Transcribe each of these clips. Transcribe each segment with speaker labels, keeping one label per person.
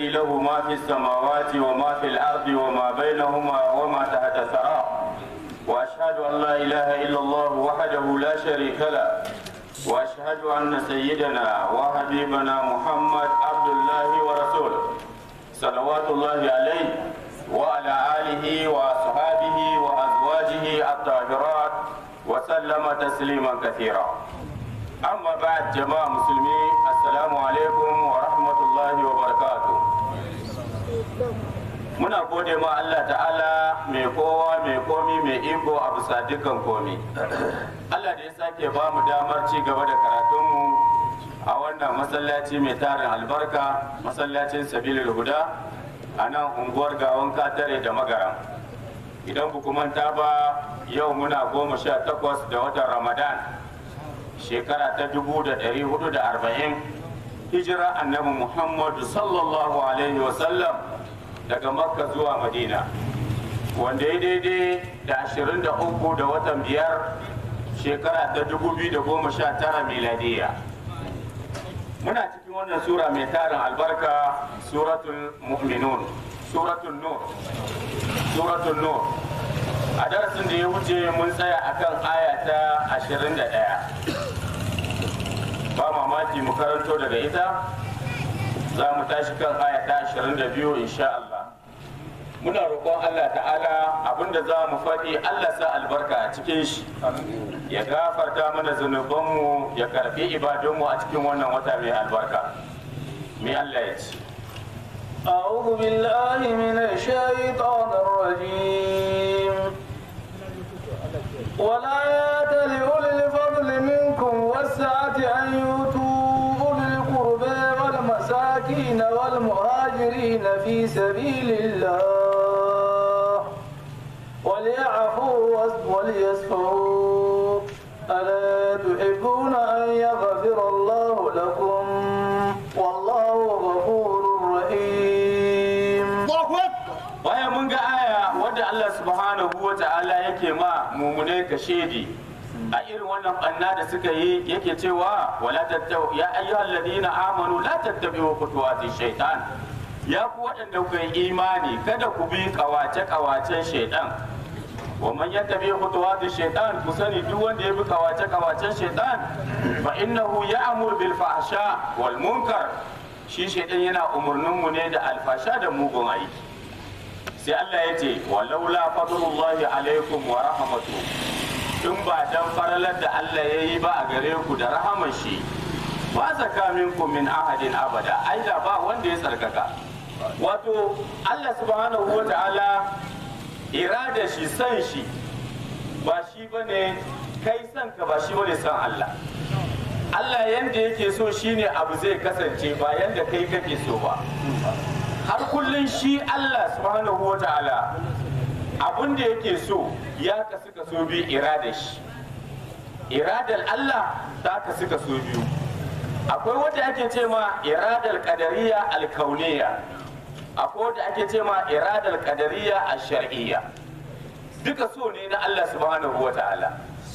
Speaker 1: الذي له ما في السماوات وما في الأرض وما بينهما وما تحت الثرى وأشهد أن لا إله إلا الله وحده لا شريك له وأشهد أن سيدنا وحبيبنا محمد عبد الله ورسوله صلوات الله عليه وعلى آله وأصحابه وأزواجه الطاهرات وسلم تسليما كثيرا أما بعد جماعة مسلمين السلام عليكم ورحمة الله وبركاته muna gode ma Allah ta'ala mai kowa mai komi mai iko a bisa dukkan komi Allah da ya sake ba mu damar ci gaba da karatunmu a wannan masallaci mai tarin albarka masallacin sabilil huda a nan unguwar gawon katare da magaram idan ku manta ba yau muna goma sha takwas da watan ramadan shekara ta dubu da ɗari hudu da arba'in hijira annabi muhammadu sallallahu alaihi wasallam daga makka zuwa madina wanda ya daidai da ashirin da uku da watan biyar shekara ta dubu biyu da goma sha tara miladiya muna cikin wannan sura mai tarin albarka suratul mu'minun suratul nur suratul nur a darasin da ya wuce mun tsaya akan aya ta ashirin da ɗaya ba mamaki mu karanto daga ita za mu tashi kan aya ta ashirin da biyu insha Allah muna roƙon Allah ta'ala abinda za mu faɗi Allah sa albarka a cikin shi ya gafarta mana zunubanmu ya karfi ibadunmu a cikin wannan wata mai albarka mai Allah ya ce
Speaker 2: أعوذ بالله من الشيطان الرجيم ولا يأتل أولي الفضل منكم والسعة أن يؤتوا أولي القربى والمساكين والمهاجرين في سبيل الله وليعفوا وليصفحوا ألا تحبون أن يغفر الله لكم والله غفور رحيم
Speaker 1: bayan mun ga aya wadda Allah subhanahu wa ta'ala yake ma mumune ka shedi a irin wannan banna da suka yi yake cewa wala tattabu ya ayyuhal ladina amanu la tattabi'u khutuwati shaytan ya ku waɗanda kuka yi imani kada ku bi kawace kawacen shaytan wa man yattabi khutuwati shaytan ku sani duk wanda ya bi kawace kawacen shaytan fa innahu ya'mur bil fahsha wal munkar shi shaytan yana umurnin mu ne da alfasha da mugun aiki sai Allah ya ce walaula fadlullahi alaikum wa rahmatu in ba dan faralar da Allah ya yi ba a gare ku da rahaman shi ba zaka minkum min ahadin abada ai da ba wanda ya tsarkaka wato Allah subhanahu wa ta'ala irada shi san shi ba shi bane kai san ka ba shi bane san Allah Allah yanda yake so shine abu zai kasance ba yanda kai kake so ba har kullun shi Allah subhanahu wa ta'ala abin da yake so ya kasu kaso biyu iradar shi iradar Allah ta kasu kaso biyu akwai wadda ake ce ma iradar kadariya alkauniya akwai wadda ake ce ma iradar kadariya a shar'iyya duka so ne na Allah subhanahu wa ta'ala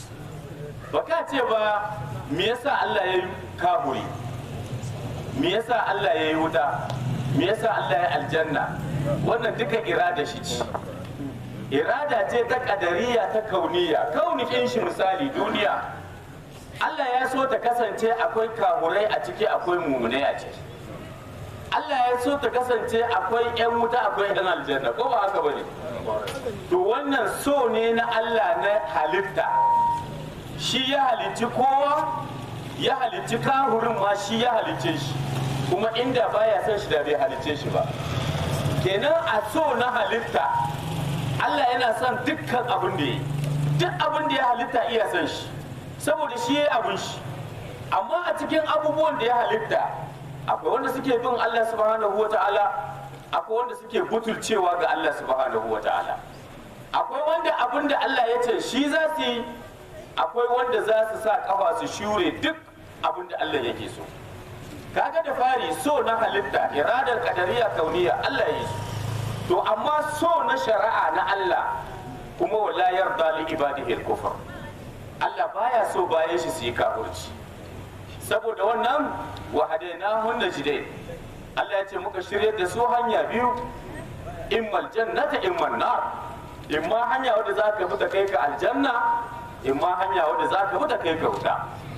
Speaker 1: baka ce ba me yasa Allah ya yi kaburi me yasa Allah ya yi wuta me yasa Allah ya aljanna wannan duka irada shi ce irada ce ta kadariya ta kauniya kaunikin shi misali duniya Allah ya so ta kasance akwai kamurai a ciki akwai mumunai a ciki Allah ya so ta kasance akwai 'yan wuta akwai 'yan aljanna ko ba haka bane to wannan so ne na Allah na halitta shi ya halicci kowa ya halicci kahurin ma shi ya halicce shi kuma inda baya son shi da bai halicce shi ba kenan a so na halitta Allah yana son dukkan abin da ya yi duk abin da ya halitta iya son shi saboda shi ya abin shi amma a cikin abubuwan da ya halitta akwai wanda suke bin Allah subhanahu wa ta'ala akwai wanda suke butulcewa ga Allah subhanahu wa ta'ala akwai wanda abin da Allah ya ce shi za su yi akwai wanda za su sa kafa su shure duk abin da Allah yake so kaga da fari so na halitta iradar kadariya kauniya Allah ya yi su to amma so na shari'a na Allah kuma wala yarda li ibadihi al-kufr Allah baya so bayan shi su yi kafirci saboda wannan wa hadainahun najdai Allah ya ce muka shirye da su hanya biyu immal jannata immal nar imma hanya wadda za ka bi ta kai ka aljanna imma hanya wadda za ka bi ta kai ka wuta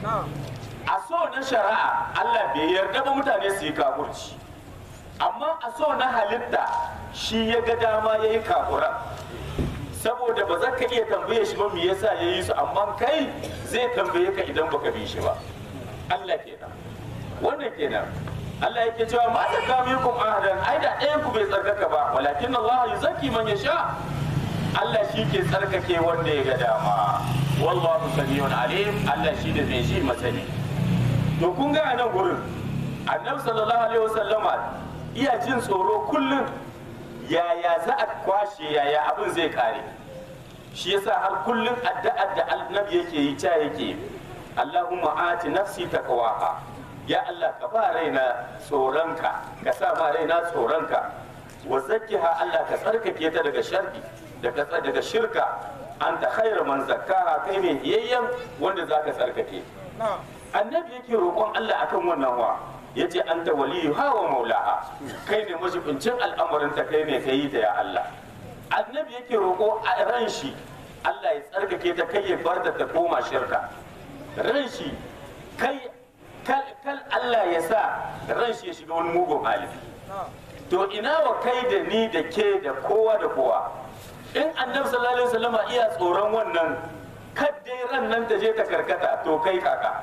Speaker 1: a so na shari'a Allah bai yarda ba mutane su yi kafurci amma a so na halitta shi ya ga dama ya yi kafura saboda ba za ka iya tambaye shi ba me yasa ya yi su amma kai zai tambaye ka idan baka bi shi ba Allah kenan wannan kenan Allah yake cewa ma ta kamikum ahadan ai da ɗayan ku bai tsarkaka ba walakin Allah yuzaki man yasha Allah shi ke tsarkake wanda ya ga dama wallahu samiyun alim Allah shi da mai shi masani to kun ga a nan gurin annabi sallallahu alaihi wasallama iya jin tsoro kullum yaya za a kwashe yaya abin zai kare shi yasa har kullum addu'ar da annabi yake yi ta yake Allahumma ati nafsi taqwaha ya Allah ka ba raina tsoronka ka sa ma raina tsoronka wa zakkiha Allah ka tsarkake ta daga sharri daga daga shirka anta khairu man zakkaha kai ne yayyan wanda zaka tsarkake annabi yake roƙon Allah akan wannan wa yace anta waliyu hawa maulaha kai ne majibincin al'amarin ta kai ne kai ta ya Allah annabi yake roƙo a ran shi Allah ya tsarkake ta kai ya bar da ta koma shirka ran shi kai kal kal Allah ya sa ran shi ya shiga wani mugun hali to ina wa kai da ni da ke da kowa da kowa in annabi sallallahu alaihi wasallama iya tsoron wannan kaddai ran nan ta je ta karkata to kai kaka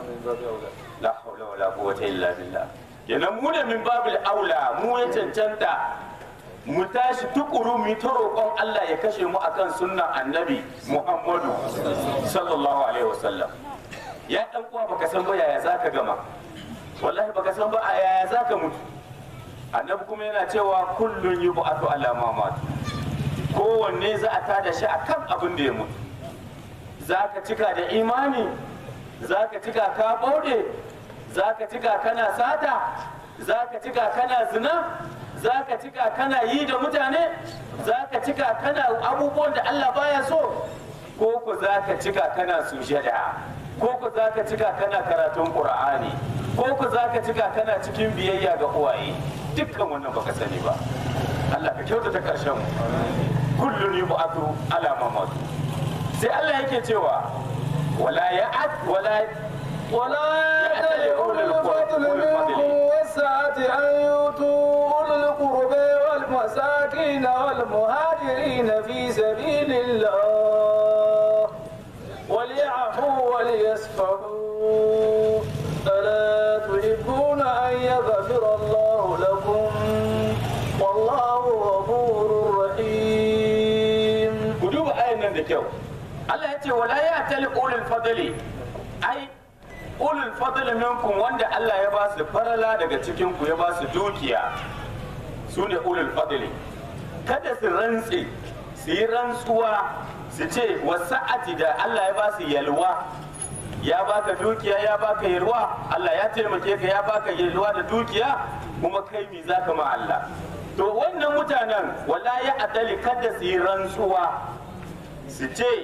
Speaker 1: la haula wala quwwata illa billah kenan mu da min babil aula mu ya cancanta mu tashi tukuru mu ta roƙon Allah ya kashe mu akan sunnan annabi Muhammadu sallallahu alaihi wasallam ya dan uwa baka san ba yaya zaka gama wallahi baka san ba a yaya zaka mutu annabi kuma yana cewa kullun yub'atu ala ma matu kowanne za a tada shi akan abin da ya mutu zaka cika da imani zaka cika ka bauɗe zaka cika kana sata zaka cika kana zina zaka cika kana yi da mutane zaka cika kana abubuwan da Allah baya so ko ku zaka cika kana sujada ko ku zaka cika kana karatun qur'ani ko ku zaka cika kana cikin biyayya ga uwaye dukkan wannan baka sani ba Allah ka kyautata karshen mu kullun yub'atu ala mamatu sai Allah yake cewa wala ya'at wala
Speaker 2: ولا يأتل أولي الفضل منكم والسعة أن يؤتوا أولي القربى والمساكين والمهاجرين في سبيل الله وليعفوا وليصفحوا ألا تحبون أن يغفر الله لكم والله غفور رحيم
Speaker 1: ku duba ayan nan da kyau Allah ya ce wala ya tali ulul fadli ai ulul fadli minkum wanda Allah ya ba su farala daga cikin ku ya ba su dukiya su ne ulul fadli kada su rantse su yi rantsuwa su ce wasa'ati da Allah ya ba su yalwa ya baka dukiya ya baka yalwa Allah ya taimake ka ya baka yalwa da dukiya kuma kai mi zaka ma Allah to wannan mutanen wala ya adali kada su yi rantsuwa su ce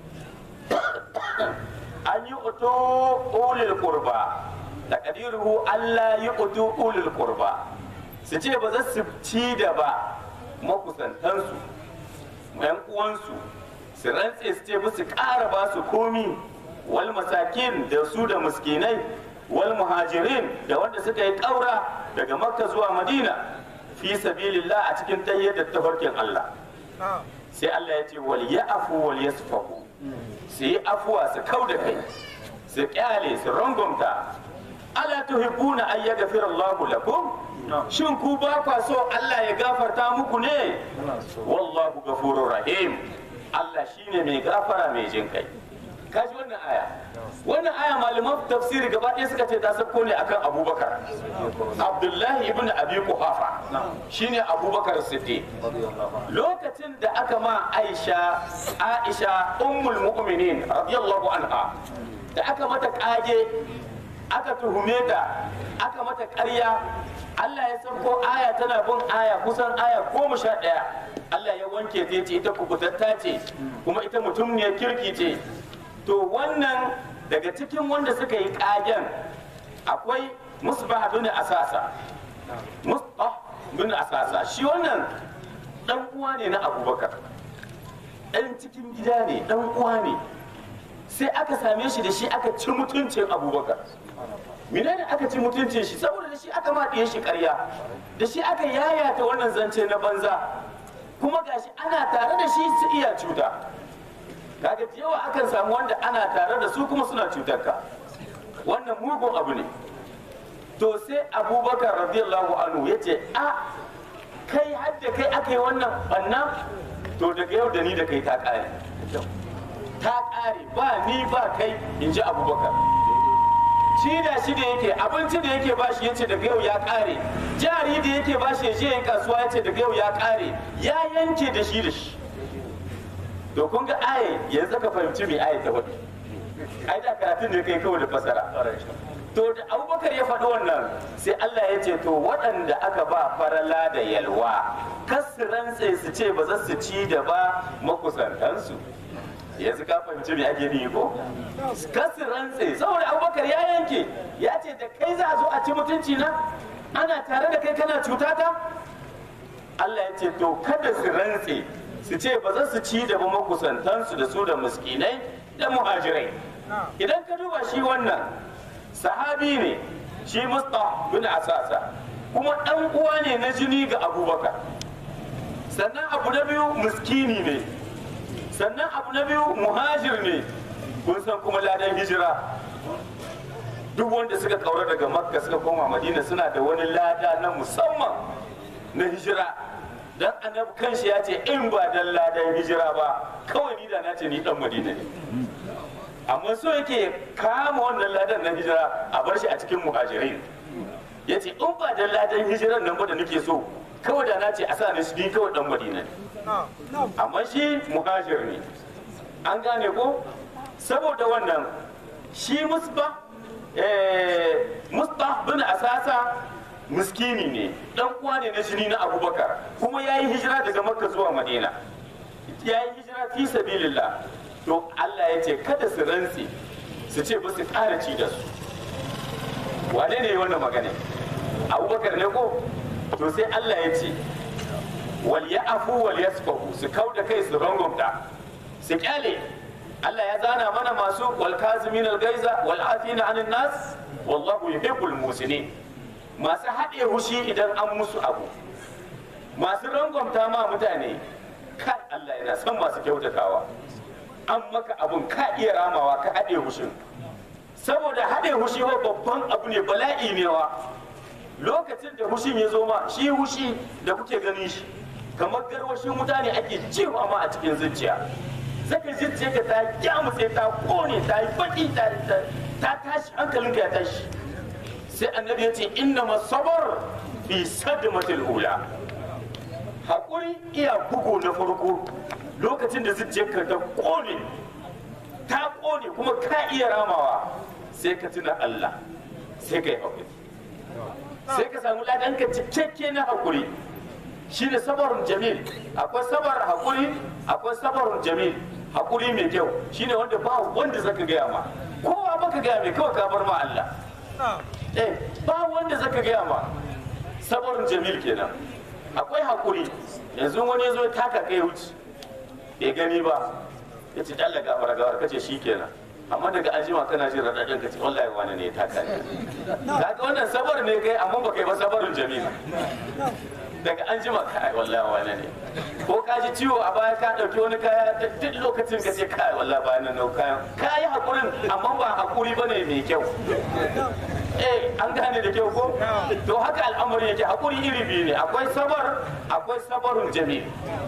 Speaker 1: an yi utu ulil kurba da kadiruhu Allah yi utu ulil kurba su ce ba za su ci da ba makusantansu yan uwansu su rantse su ce ba su ƙara ba su komi wal masakin da su da miskinai wal muhajirin da wanda suka yi ƙaura daga makka zuwa madina fi sabilillah a cikin tayyar da tafarkin Allah sai Allah ya ce wal ya'fu wal yasfahu su yi afuwa su kau da kai su kyale su rangumta ala tuhibbuna an yaghfira Allahu lakum shin ku ba kwa so Allah ya gafarta muku ne wallahu ghafurur rahim Allah shine mai gafara mai jin kai kaji wannan aya wannan aya malaman tafsiri gaba ɗaya suka ce ta sauko ne akan abubakar abdullahi ibn abi kuhafa shine abubakar siddiq lokacin da aka ma aisha aisha ummul mu'minin radiyallahu anha da aka mata kage aka tuhume ta aka mata ƙarya Allah ya sauko aya tana bin aya kusan aya goma sha ɗaya Allah ya wanke ta ce ita kubutatta ce kuma ita mutum ne kirki ce to wannan daga cikin wanda suka yi kagen akwai musbah bin asasa mustah bin asasa shi wannan dan uwa ne na abubakar dan cikin gida ne dan uwa ne sai aka same shi da shi aka ci mutuncin abubakar menene aka ci mutuncin shi saboda da shi aka maɗiye shi ƙarya da shi aka yayata wannan zance na banza kuma gashi ana tare da shi su iya cuta kaga da yawa akan samu wanda ana tare da su kuma suna cutar ka wannan mugun abu ne to sai abubakar radiyallahu anhu ya ce a kai hadda kai aka yi wannan banna to daga yau da ni da kai ta ƙare ta ƙare ba ni ba kai in ji abubakar shi da shi da yake abinci da yake bashi yace daga yau ya kare jari da yake bashi ya je kasuwa yace daga yau ya kare ya yanke da shi da shi to kun ga aye yanzu ka fahimci me aye ta wani ai da karatun da kai kawai da fasara to da abubakar ya faɗi wannan sai Allah ya ce to waɗanda aka ba farala da yalwa kasu rantse su ce ba za su ci da ba makusantansu yanzu ka fahimci me ake ni ko kasu rantse saboda abubakar ya yanke ya ce da kai za a zo a ci mutunci na ana tare da kai kana cuta ta Allah ya ce to kada su rantse su ce ba za su ci da ba makusantansu da su da miskinai da muhajirai idan ka duba shi wannan sahabi ne shi musta bin asasa kuma ɗan uwa ne na jini ga abubakar sannan abu na biyu miskini ne sannan abu na biyu muhajir ne kun san kuma ladan hijira duk wanda suka kaura daga makka suka koma madina suna da wani lada na musamman na hijira dan annabi kanshi ya ce in ba dan ladan hijira ba kawai ni da na ce ni dan madina ne amma so yake kama wannan ladan na hijira a bar shi a cikin muhajirai ya ce in ba dan ladan hijiran nan ba da nake so kawai da na ce a sa ni shi kawai dan madina ne amma shi muhajir ne an gane ko saboda wannan shi musba musba bin asasa miskini ne dan uwa ne na jini na abubakar kuma ya yi hijira daga makka zuwa madina ya yi hijira fi sabilillah to allah ya ce kada su rantse su ce ba su ƙara ci da su wane ne wannan magana abubakar ne ko to sai allah ya ce wal ya'fu wal yasfahu su kauda kai su rangumta su kyale Allah ya zana mana masu wal kazimin al gaiza wal afina anin nas wallahu yuhibbul musinin masu haɗe hushi idan an musu abu masu rangwamta ma mutane kai Allah yana son masu kyautatawa an maka abun ka iya ramawa ka haɗe hushin saboda haɗe hushi wa babban abu ne bala'i ne wa lokacin da hushin ya zo ma shi hushi da kuke ganin shi kamar garwashin mutane ake jewa ma a cikin zuciya zaka zuciya ka ta kyamutse ta kone ta yi baki ta tashi hankalinka ya tashi sai annabi ya ce inna masabar fi sadmatil ula haƙuri iya bugu na farko lokacin da zuciyarka ta kone ta kone kuma ka iya ramawa sai ka tuna Allah sai ka yi haƙuri sai ka samu ladanka cikakke na haƙuri shi ne sabarun jamil akwai sabar haƙuri akwai sabarun jamil haƙuri mai kyau shi ne wanda ba wanda zaka gaya ma kowa baka gaya mai kawai ka bar ma Allah eh ba wanda zaka gaya ma sabarun jamil kenan akwai haƙuri yanzu wani ya zo ya taka kai wuce bai gani ba ya ce dalla gafara gafara kace shi kenan amma daga an jima kana jin raɗaɗin ka ce wallahi wani ne ya taka ne kaga wannan sabar ne kai amma ba kai ba sabarun jamil daga an jima kai wallahi wani ne ko ka ji ciwo a baya ka dauki wani kaya duk lokacin ka ce kai wallahi ba nan nau kayan ka yi hakurin amma ba hakuri bane mai kyau eh an gane da kyau ko to haka al'amari yake hakuri iri biyu ne akwai sabar akwai sabarun jami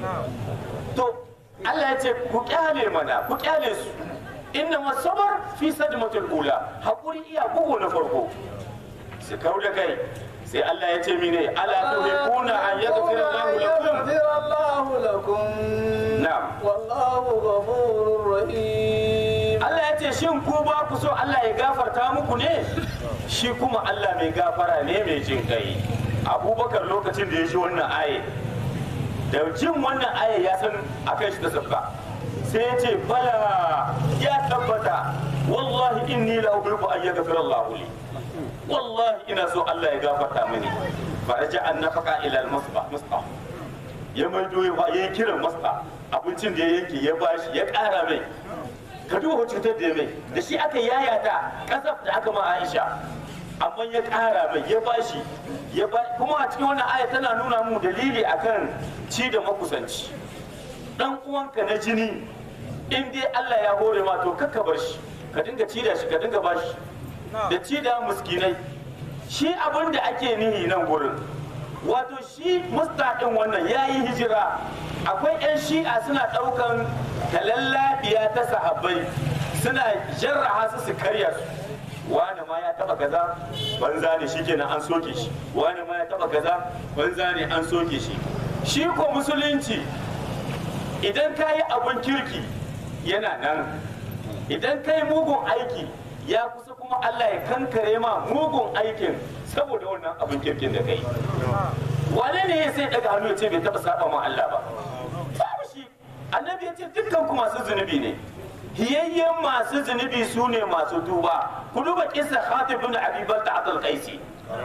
Speaker 1: to Allah ya ce ku kyale mana ku kyale su inna masabar fi sadmatul ula hakuri iya bugu na farko su kau da kai sai Allah ya ce mine ala tuhibuna an yaghfira Allahu lakum
Speaker 2: lakum
Speaker 1: na'am
Speaker 2: wallahu ghafurur rahim
Speaker 1: Allah ya ce shin ku ba ku so Allah ya gafarta muku ne shi kuma Allah mai gafara ne mai jin kai Abubakar lokacin da ya ji wannan aye da jin wannan aye ya san akan shi ta sabba sai ya ce bala ya tabbata wallahi inni la uhibbu an yaghfira Allah li wallahi ina so Allah ya gafarta mini faraja an nafaka ila al-musbah musbah ya maido ya ya kira musbah abincin da ya yanke ya bashi ya kara mai ka duba cutar da ya mai da shi aka yayata kasaf da aka ma Aisha amma ya kara mai ya bashi ya ba kuma a cikin wannan aya tana nuna mu dalili akan ci da makusanci dan uwanka na jini in dai Allah ya hore ma to kakka bar shi ka dinga ci da shi ka dinga bashi da ci da miskinai shi abin da ake nihi nan gurin wato shi mustaqin wannan ya yi hijira akwai 'yan shi'a suna ɗaukan talallabiya ta sahabbai suna jarraha su su karya su wani ma ya taba kaza banza ne shi kenan an soke shi wani ma ya taba kaza banza ne an soke shi shi ko musulunci idan ka yi abin kirki yana nan idan ka yi mugun aiki ya kusa kuma Allah ya kankare ma mugun aikin saboda wannan abin kirkin da ka yi wane ne ya sai daga hannu ya ce bai taba saba ma Allah ba babu shi annabi ya ce dukkan ku masu zunubi ne hiyayyen masu zunubi su ne masu tuba ku duba kisa khatib bin abi balta abdul qaisi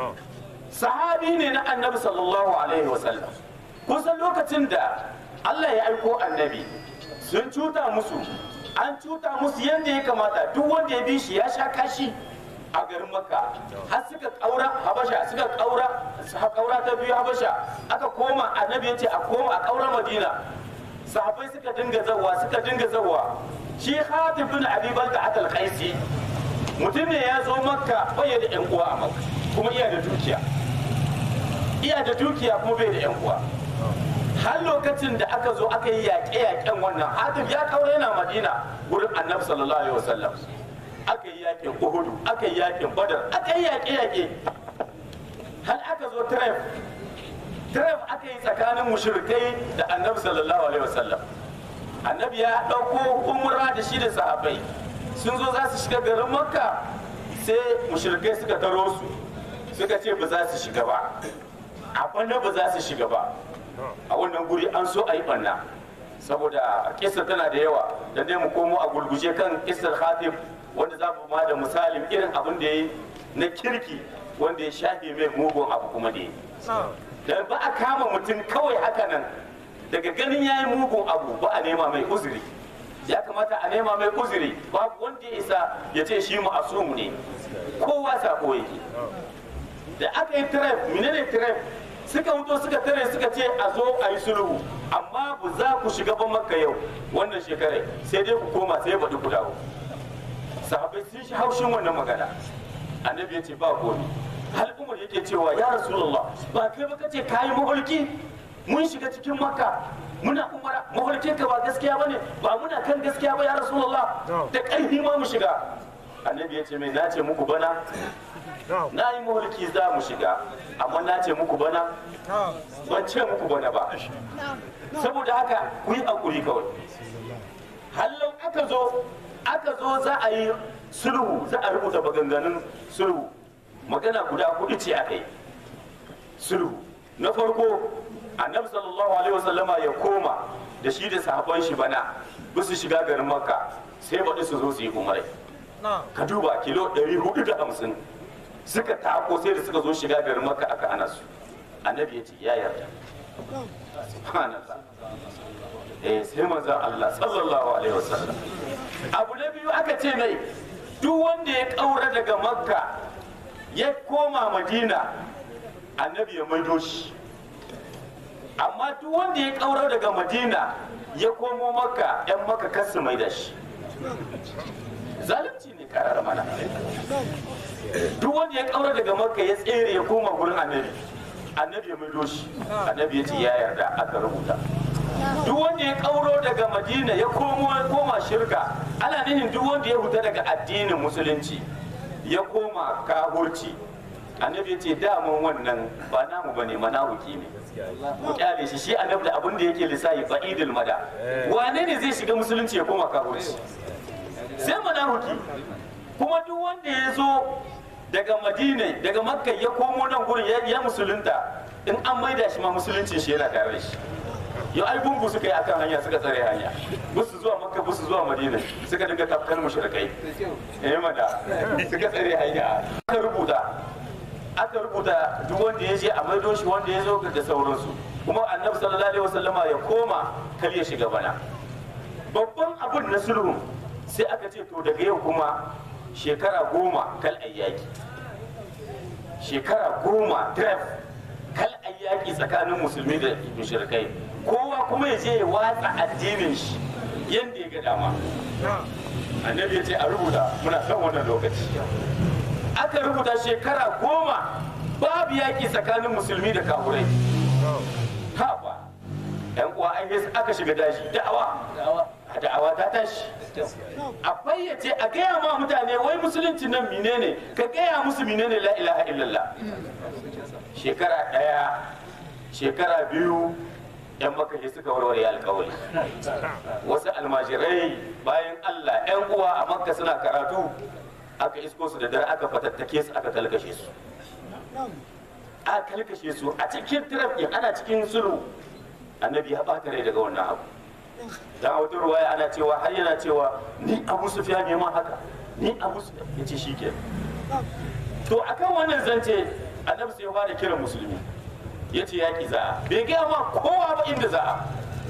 Speaker 1: sahabi ne na annabi sallallahu alaihi wasallam kusan lokacin da Allah ya aiko annabi sun cuta musu an cuta musu yadda ya kamata duk wanda ya bi shi ya sha kashi a garin makka har suka kaura habasha suka kaura kaura ta biyu habasha aka koma annabi ya ce a koma a kaura madina sahabbai suka dinga zawa suka dinga zawa shi khatib bin abi balta atal qaisi mutum ne ya zo makka bai da yan uwa a makka kuma iya da dukiya iya da dukiya kuma bai da yan uwa har lokacin da aka zo aka yi yaƙe-yaƙen wannan hatim ya kawo yana madina wurin annabi sallallahu alaihi wasallam aka yi yaƙin uhudu aka yi yaƙin badar aka yi yaƙe-yaƙe har aka zo tref tref aka yi tsakanin mushrikai da annabi sallallahu alaihi wasallam annabi ya ɗauko umra da shi da sahabbai sun zo za su shiga garin makka sai mushrikai suka taro su suka ce ba za su shiga ba a ba za su shiga ba a wannan guri an so a yi banna saboda kisa tana da yawa da dai mu komo a gulguje kan kisar khatib wanda za mu ma da misalin irin abin da ya yi na kirki wanda ya shafe mai mugun abu kuma da ya da ba a kama mutum kawai haka nan daga ganin ya yi mugun abu ba a nema mai uzuri ya kamata a nema mai uzuri babu wanda ya isa ya ce shi ma'asum ne kowa sako yake da aka yi trap menene trap suka wuto suka tare suka ce a zo a yi sulhu amma ba za ku shiga ba makka yau wannan shekarai sai dai ku koma sai baɗi ku dawo sahabbai sun shi haushin wannan magana annabi ya ce ba komi hal umar yake cewa ya rasulullah ba kai ba kace kayi mahulki mun shiga cikin makka muna umara mahulkin ka ba gaskiya bane ba muna kan gaskiya ba ya rasulullah da ƙarfi ma mu shiga annabi ya ce mai na ce muku bana na yi mahulki za mu shiga amma na ce muku bana ban ce muku bana ba saboda haka ku yi hakuri kawai hallau aka zo aka zo za a yi sulhu za a rubuta maganganun sulhu magana guda hudu ce aka yi sulhu na farko annabi sallallahu alaihi wasallama ya koma da shi da sahabban shi bana su shiga garin makka sai baɗi su zo su yi umarai ka duba kilo 450 suka tako sai da suka zo shiga garin makka aka hana su annabi ya ce ya yarda subhanallah eh sai manzon Allah sallallahu alaihi wasallam abu na biyu aka ce mai duk wanda ya kaura daga makka ya koma madina annabi ya maido shi amma duk wanda ya kaura daga madina ya komo makka yan makka kasu mai da shi zalunci ne karar mana duk wanda ya kaura daga makka ya tsere ya koma gurin annabi annabi ya maido shi annabi ya ce ya yarda aka rubuta duk wanda ya kauro daga madina ya komo ya koma shirka ana nihin duk wanda ya huta daga addinin musulunci ya koma kahurci annabi ya ce daman wannan ba namu ba ne manahuki ne mu kyale shi shi annabi da abin da yake lissafi ba'idul mada wane ne zai shiga musulunci ya koma kahurci sai manahuki kuma duk wanda ya zo daga madina daga makka ya komo nan gurin ya musulunta in an maida shi ma musulunci shi yana tare da shi yau ai gungu suka yi akan hanya suka tsare hanya busu zuwa makka busu zuwa madina suka dinga tafkan mushrikai eh mada suka tsare hanya aka rubuta aka rubuta duk wanda ya je a maido shi wanda ya zo da sauransu kuma annabi sallallahu alaihi wasallama ya koma kar ya shiga bana babban abun na sulhu sai aka ce to daga yau kuma shekara goma kal ayyaki shekara goma dref kal ayyaki tsakanin musulmi da mushrikai kowa kuma ya je ya watsa addinin shi yadda ya ga dama annabi ya ce a rubuta muna son wannan lokaci aka rubuta shekara goma babu yaƙi tsakanin musulmi da kafurai haba yan uwa an yi aka shiga daji da'awa da'awa ta tashi a fayyace a gaya ma mutane wai musulunci nan menene ka gaya musu menene la ilaha illallah shekara ɗaya shekara biyu yan makashi suka warware alkawari wasu almajirai bayan allah yan uwa a makka suna karatu aka isko su da dare aka fatattake su aka kalkashe su aka kalkashe su a cikin tirafi ana cikin sulhu annabi ya ɓata rai daga wannan abu dan wata ruwaya ana cewa har yana cewa ni abu sufiya ne ma haka ni abu sufiya ya ce shi ke to akan wannan zance annabi sai ya fara kiran musulmi ya ce yaƙi za'a bai gaya ma kowa ba inda za'a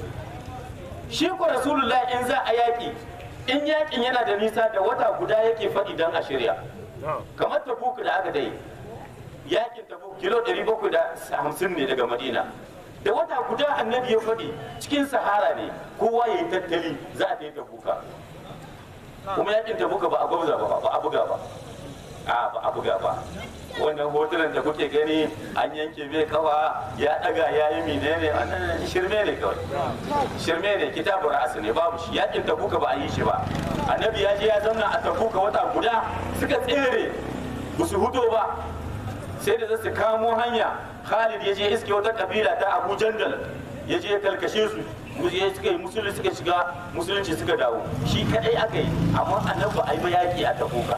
Speaker 1: shi ko rasulullah in za a yaƙi in yaƙin yana da nisa da wata guda yake faɗi don a shirya kamar tabuk da aka dai yaƙin tabuk kilo 750 ne daga madina da wata guda annabi ya faɗi cikin sahara ne kowa ya yi tattali za a ta yi tabuka kuma yaƙin tabuka ba a gwabza ba ba a buga ba a ba a buga ba wannan hotunan da kuke gani an yanke mai kawa ya daga ya yi menene wannan shirme ne kawai shirme ne kitabun ra'asu ne babu shi yakin tabuka ba a yi shi ba annabi ya je ya zauna a tabuka wata guda suka tsere ba su hudo ba sai da su kamo hanya khalid ya je iske wata kabila ta abu jandal ya je ya kalkashe su ya suka yi musulunci suka shiga musulunci suka dawo shi kadai aka yi amma annabi a yi ba yaki a tabuka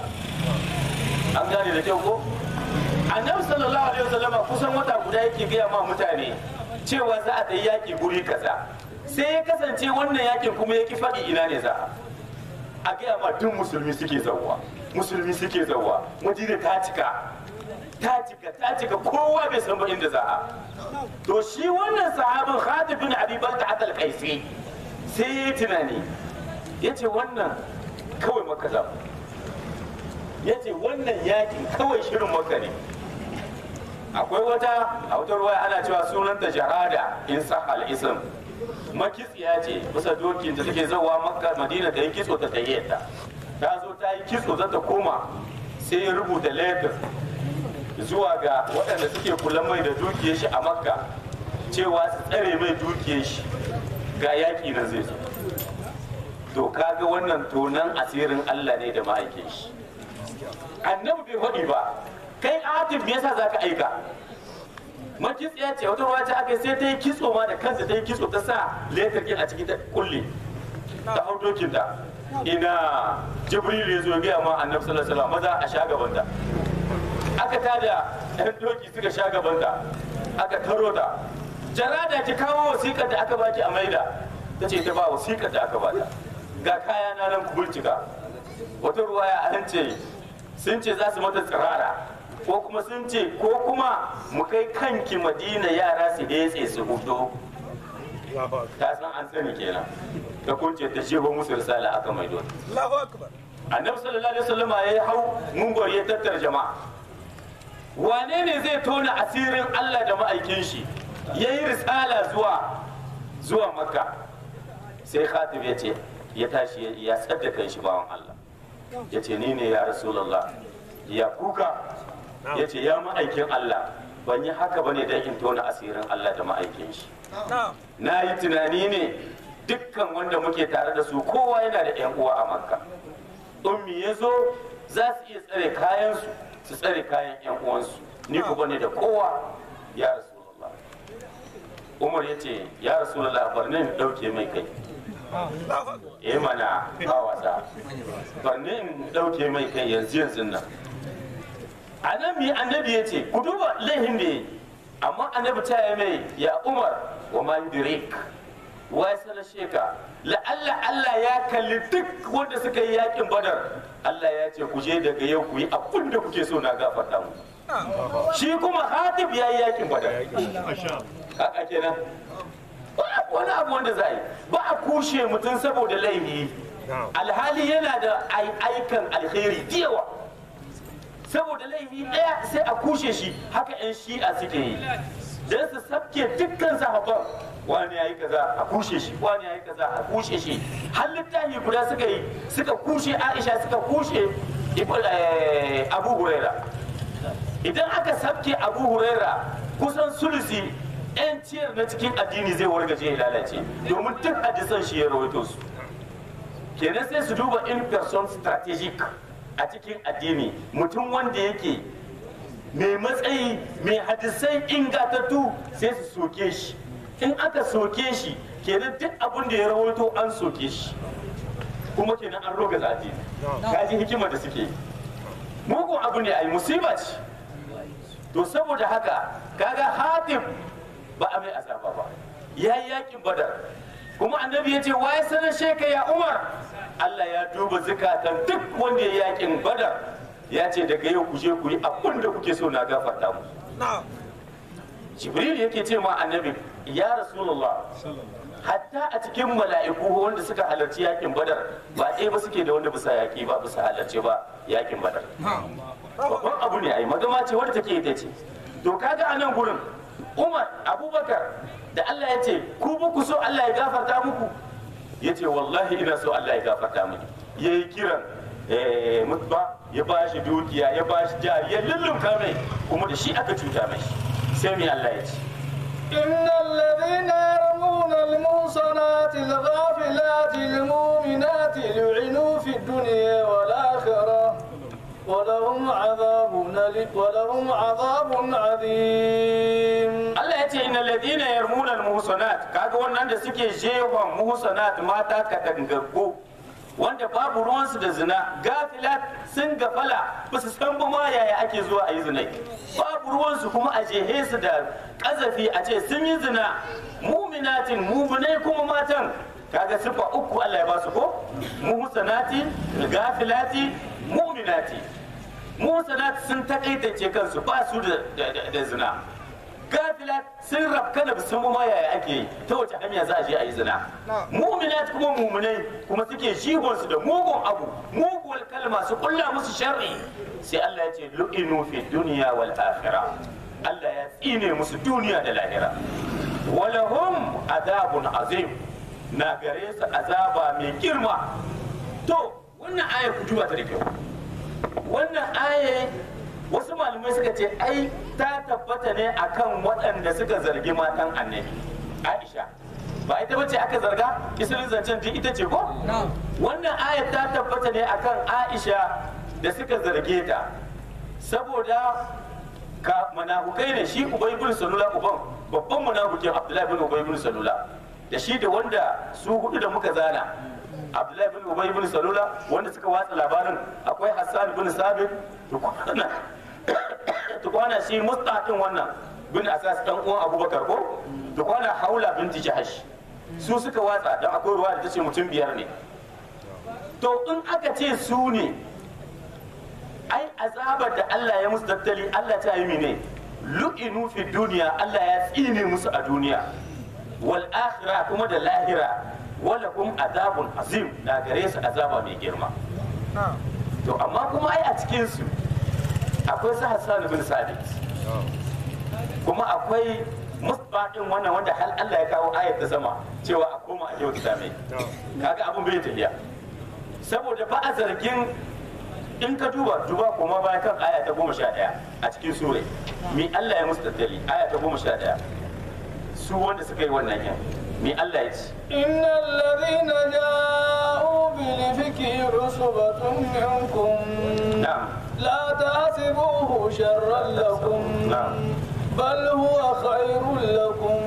Speaker 1: an gane da kyau ko annabi sallallahu alaihi wasallam kusan wata guda yake gaya ma mutane cewa za a tayi yaki guri kaza sai ya kasance wannan yakin kuma ya ki faɗi ina ne za a gaya ma duk musulmi suke zauwa musulmi suke zauwa madina ta cika ta cika ta cika kowa bai san ba inda za a to shi wannan sahabin Khatib bin Abi Balta atal Qaisi sai ya yi tunani yace wannan kawai maka za ya ce wannan yakin kawai shirin maka ne akwai wata a wata ruwa ana cewa sunanta jahada in sahal ism makitsiya ce kusa dokin da take zawa makka madina ta yi kitso ta tayyata ta zo ta yi kitso za ta koma sai ya rubuta letter zuwa ga waɗanda suke kula mai da dukiyar shi a makka cewa su tsare mai dukiyar shi ga yaƙi nan zai zo to kaga wannan tonan asirin allah ne da ma'aikin shi annabi bai faɗi ba kai atif me yasa zaka aika makitsiya ce wata ruwa ta aka sai ta yi kitso ma da kansa ta yi kitso ta sa letar kin a cikin ta kulle ta hau dokin ta ina jibril ya zo ya gaya ma annabi sallallahu alaihi wasallam maza a sha gabanta aka tada ɗan doki suka sha gabanta aka taro ta jarada ki kawo wasiƙar da aka baki a maida ta ce ta ba wasiƙar da aka bata ga kaya na nan kubulcika wata ruwaya an ce sun ce za su mata tsirara ko kuma sun ce ko kuma mu kai kanki madina yara su detse su hudo ta san an sani kenan ta kunce ta shehu musu risala aka mai don annabi sallallahu alaihi wasallam ya hau mungwar ya tattara jama'a wane ne zai tona asirin Allah da ma'aikin shi ya yi risala zuwa zuwa makka sai khatib ya ce ya tashi ya tsadda kan shi bawan Allah ya ce ni ne ya rasulallah ya kuka ya ce ya ma'aikin Allah ban yi haka bane don in tona asirin Allah da ma'aikin shi na yi tunani ne dukkan wanda muke tare da su kowa yana da yan uwa a makka ummi ya zo za su iya tsare kayansu su tsare kayan yan uwansu ni ku bane da kowa ya rasulallah umar ya ce ya rasulallah bar ni in ɗauke mai kai eh mana ba wasa barni in dauke mai kai yanzu yanzu nan annabi annabi ya ce ku duba laihin da yi amma annabi ta yi mai ya umar wa man dirik wai sanar sheka la'alla Allah ya kalli duk wanda suka yi yakin badar Allah ya ce ku je daga yau ku yi abin da kuke so na gafarta mu shi kuma hatib ya yi yakin badar haka kenan ba wani abu wanda za a yi ba a kushe mutum saboda laifi alhali yana da ai- aikan alheri da yawa saboda laifi ɗaya sai a kushe shi haka 'yan shi'a suke yi don su sabke dukkan sahabban wani ya yi kaza a kushe shi wani ya yi kaza a kushe shi har littafi guda suka yi suka kushe aisha suka kushe Ibn- eh, abu huraira idan aka sabke abu huraira kusan sulusi 'yan ciyar na cikin addini zai wargaje ya lalace domin duk hadisan shi ya rawaito su kenan sai su duba in person strategic a cikin addini mutum wanda yake mai matsayi mai hadisai ingatattu sai su soke shi in aka soke shi kenan duk abin da ya rawaito an soke shi kuma kenan an roga zafi kaji hikimar da suke yi. mugun abu ne a yi musiba ce to saboda haka kaga hatim ba a mai azaba ba ya yi yakin badar kuma annabi ya ce waye sanar sheka ya umar Allah ya duba zukatan duk wanda ya yakin badar ya ce daga yau ku je ku yi abin da kuke so na gafarta mu jibril yake ce ma annabi ya rasulullah hatta a cikin mala'iku wanda suka halarci yakin badar ba ɗaya ba suke da wanda bisa yaki ba bisa halarci ba yakin badar babban abu ne ai magama ce wadda take ita ce to kaga a nan gurin umar abubakar da allah ya ce ku ba ku so allah ya gafarta muku ya ce wallahi ina so allah ya gafarta mini ya yi kiran eh, mutba ya ba shi dukiya ya ba shi jari ya lullunka mai kuma da shi aka cuta mai sai mai allah ya ce
Speaker 2: إن الذين يرمون المحصنات الغافلات المؤمنات لعنوا في الدنيا والآخرة ولهم عذاب أليم ولهم عذاب عظيم
Speaker 1: Allah ya ce inna ladina yarmuna al-muhsanat kaga wannan da suke jefa muhsanat mata katangaggo wanda babu ruwansu da zina gafilat sun gafala ba su san ba ma yaya ake zuwa a yi zina babu ruwansu kuma a jehe su da kazafi a ce sun yi zina muminatin muminai kuma matan kaga sifa uku Allah ya ba su ko muhsanati gafilati muminati muhsanat sun takaitace kansu ba su da- da da- da zina gafilat sun rafka da sun ma yaya ake yi ta wace hanya za a je a yi zina muminat kuma muminai kuma suke shihonsu da mugun abu muguwar kalma su kulla musu sharri sai Allah ya ce lu'inu fi duniya wal akhirah Allah ya tsine musu duniya da lahira walahum adabun azim na gare su azaba mai girma to wannan aya ku duba ta da kyau wannan aya wasu malamai suka ce ai ta tabbata ne akan waɗanda suka zargi matan annabi aisha ba ita bace aka zarga isirin zancen duk ita ce ko wannan aya ta tabbata ne akan aisha da suka zarge ta saboda ka manahukai ne shi ubay bin salula uban babban manahukin abdullahi bin ubay bin salula da shi da wanda su hudu da muka zana abdullahi bin ubay bin salula wanda suka watsa labarin akwai hassan bin sabit tukwana tukwana shi mustaqin wannan bin asas dan uwan abubakar ko tukwana haula binti jahash su suka watsa dan akwai ruwa da tace mutum biyar ne to in aka ce su ne ai azabar da Allah ya musu tattali Allah ta yi mene lu'inu fi duniya Allah ya tsine musu a duniya wal akhirah kuma da lahira wala kum azabun azim na gare su azaba mai girma to amma kuma ai a cikin su akwai su Hassan bin Sabit kuma akwai musbaɗin wannan wanda hal Allah ya kawo ayat ta sama cewa a koma a yau mai kaga abun bai tafiya saboda ba a zargin in ka duba duba kuma baya kan aya ta goma sha ɗaya a cikin sure mi Allah ya musu tattali aya ta goma sha ɗaya su wanda suka yi wannan yan mi Allah ya ce
Speaker 2: إن الذين جاءوا بالإفك عصبة منكم
Speaker 1: na'am
Speaker 2: لا تحسبوه شرا لكم
Speaker 1: نعم.
Speaker 2: بل هو خير لكم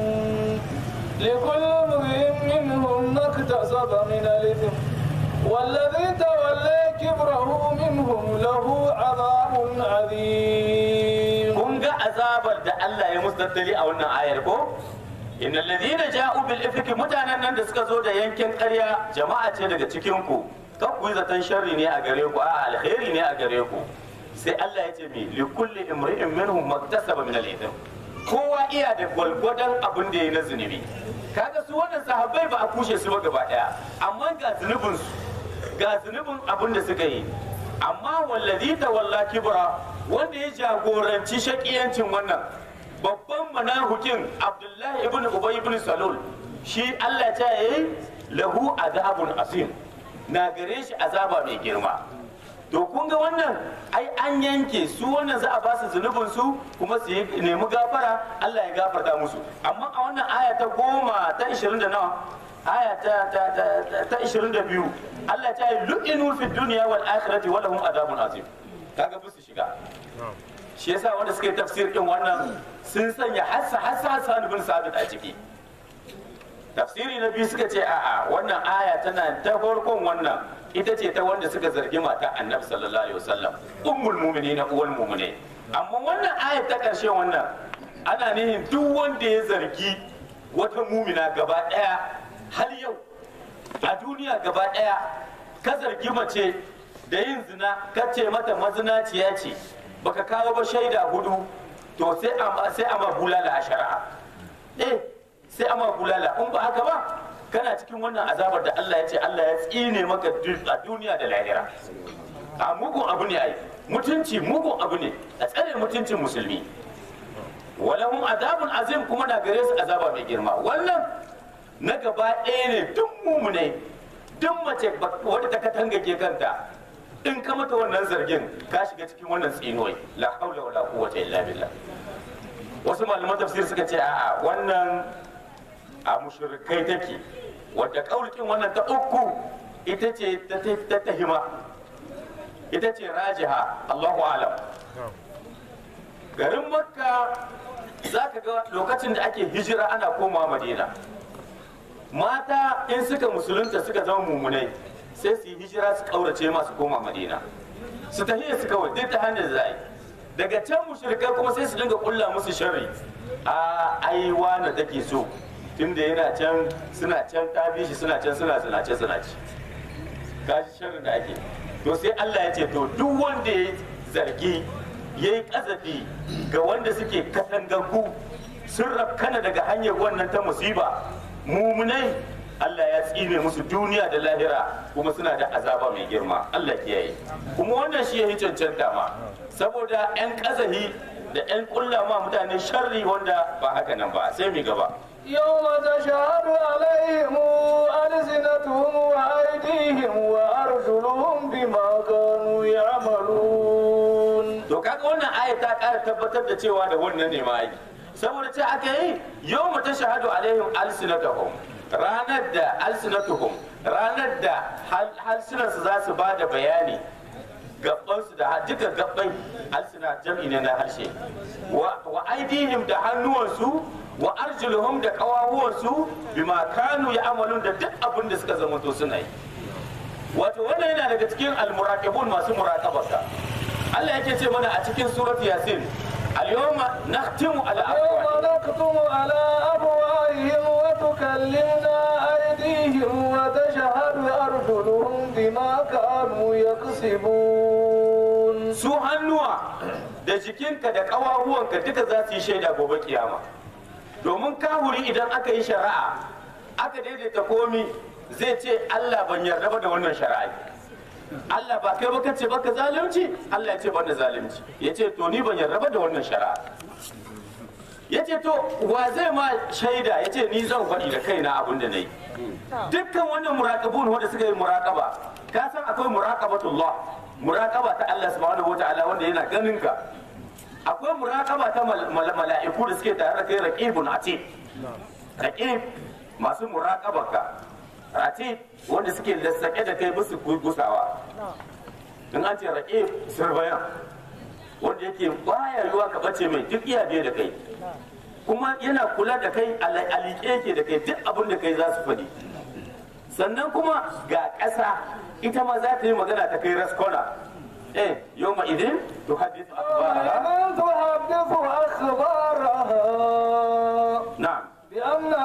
Speaker 2: لكل امرئ منهم ما اكتسب من الإثم والذي تولى كبره منهم له عذاب عظيم
Speaker 1: kun ga azabar da Allah ya musu tattali a wannan ayar ko innal ladina ja'u bil ifki mutanen nan da suka zo da yankin ƙarya jama'a ce daga cikin ku kan ku yi zaton sharri ne a gare ku a alheri ne a gare ku sai Allah ya ce mi li kulli imri'in minhum maktasaba min al-ithm kowa iya da gwalgwadon abin da ya na zunubi kaga su wannan sahabbai ba a kushe su ba gaba daya amma ga zunubin su ga zunubin abin da suka yi amma wallazi tawalla kibra wanda ya jagoranci shakiyancin wannan babban manahukin abdullahi ibn ubay ibn salul shi Allah ta yi lahu azabun asim na gare shi azaba mai girma to kun ga wannan ai an yanke su wannan za a ba su zunubin su kuma su yi nemi gafara Allah ya gafarta musu amma a wannan aya ta goma ta 20 da nawa aya ta ta ta ta 22 Allah ta yi lu'inu fi dunya wal akhirati wa lahum adabun azim kaga ba su shiga shi yasa wanda suka yi tafsir din wannan sun sanya hassa hassa hassa bin sabit a ciki tafsiri na biyu suka ce a'a wannan aya tana ta farkon wannan ita ce ta wanda suka zargi mata annabi sallallahu alaihi wasallam ummul mu'minin uwal mu'mine amma wannan aya ta karshe wannan ana nihin duk wanda ya zargi wata mumina gaba daya har yau a duniya gaba daya ka zargi mace da yin zina ka ce mata mazinaciya ce baka kawo ba shaida hudu to sai a sai a ma bulala a shari'a eh sai a ma bulala in ba haka ba kana cikin wannan azabar da Allah ya ce Allah ya tsine maka a duniya da lahira a mugun abu ne ai mutunci mugun abu ne a tsare mutuncin musulmi walahum azabun azim kuma na gare su azaba mai girma wannan na gaba ɗaya ne duk mumune duk mace wadda ta katangage kanta in ka mata wannan zargin ka shiga cikin wannan tsinuwai la haula wala quwwata illa billah wasu malaman tafsir suka ce a'a wannan a mushrikai take wadda kaulkin wannan ta uku ita ce ta tahima ita ce rajiha Allahu alam garin makka za ka ga lokacin da ake hijira ana komawa madina mata in suka musulunta suka zama mummunai sai su yi hijira su kaurace masu koma madina su tahiya su kawai duk ta hanyar zai daga can mushrikai kuma sai su dinga kulla musu sharri a ai wani take so tunda yana can suna can ta bi shi suna can suna zinace zinace gashi sharri da ake to sai Allah ya ce to duk wanda ya zargi ya yi kazafi ga wanda suke katangaggu sun rafkana daga hanyar wannan ta musiba mumunai Allah ya tsine musu duniya da lahira kuma suna da azaba mai girma Allah kiyaye kuma wannan shi ya yi cancanta ma saboda 'yan kazahi da 'yan kulla ma mutane sharri wanda ba haka nan ba sai mu gaba
Speaker 2: يوم تشهد عليهم ألسنتهم وأيديهم وأرجلهم بما كانوا يعملون
Speaker 1: to kaga wannan aya ta ƙara tabbatar da cewa da wannan ne ma ai saboda ce aka yi yau ta shahadu alaihim alsinatuhum ranar da alsinatuhum ranar da halsunansu za su ba da bayani gabansu da duka gabbai alsina jam'i ne na harshe wa aidihim da hannuwansu wa arjuluhum da kawahuwansu bima kanu ya amalun da duk abin da suka zama to suna yi wato wannan yana daga cikin almuraqibun masu muraqabarka Allah yake ce mana a cikin surat yasin al-yawma nakhtimu ala
Speaker 2: يوم
Speaker 1: afwahihim
Speaker 2: نختم على أفواههم وتكلمنا أيديهم وتشهد أرجلهم بما كانوا يكسبون
Speaker 1: su hannuwa da jikinka da ƙawahuwanka duka za su yi shaida gobe kiyama domin kahuri idan aka yi shari'a aka daidaita komi zai ce Allah ban yarda ba da wannan shari'a Allah ba kai baka ce baka zalunci Allah ya ce ban da zalunci ya ce to ni ban yarda ba da wannan shari'a ya ce to wa zai ma shaida ya ce ni zan faɗi da kaina abin da na yi dukkan wannan muraƙabun wanda suka yi muraƙaba ka san akwai muraƙabatullah muraƙaba ta Allah subhanahu wataala wanda yana ganin ka akwai muraƙaba ta mal- mal- mala'iku da suke tare da kai raqibun atid raqib masu muraƙaba ka atid wanda suke lassake da kai musu gusawa in an ce raqib sirbayan wanda yake baya yiwa ka bace mai duk iya biye da kai kuma yana kula da kai a liƙe yake da kai duk abin da kai za su faɗi sannan kuma ga ƙasa ita ma za ta yi magana ta kai raskona eh yau ma idin to hadithu akhbaraha
Speaker 2: ومن تحدث أخبارها
Speaker 1: na'am
Speaker 2: بأن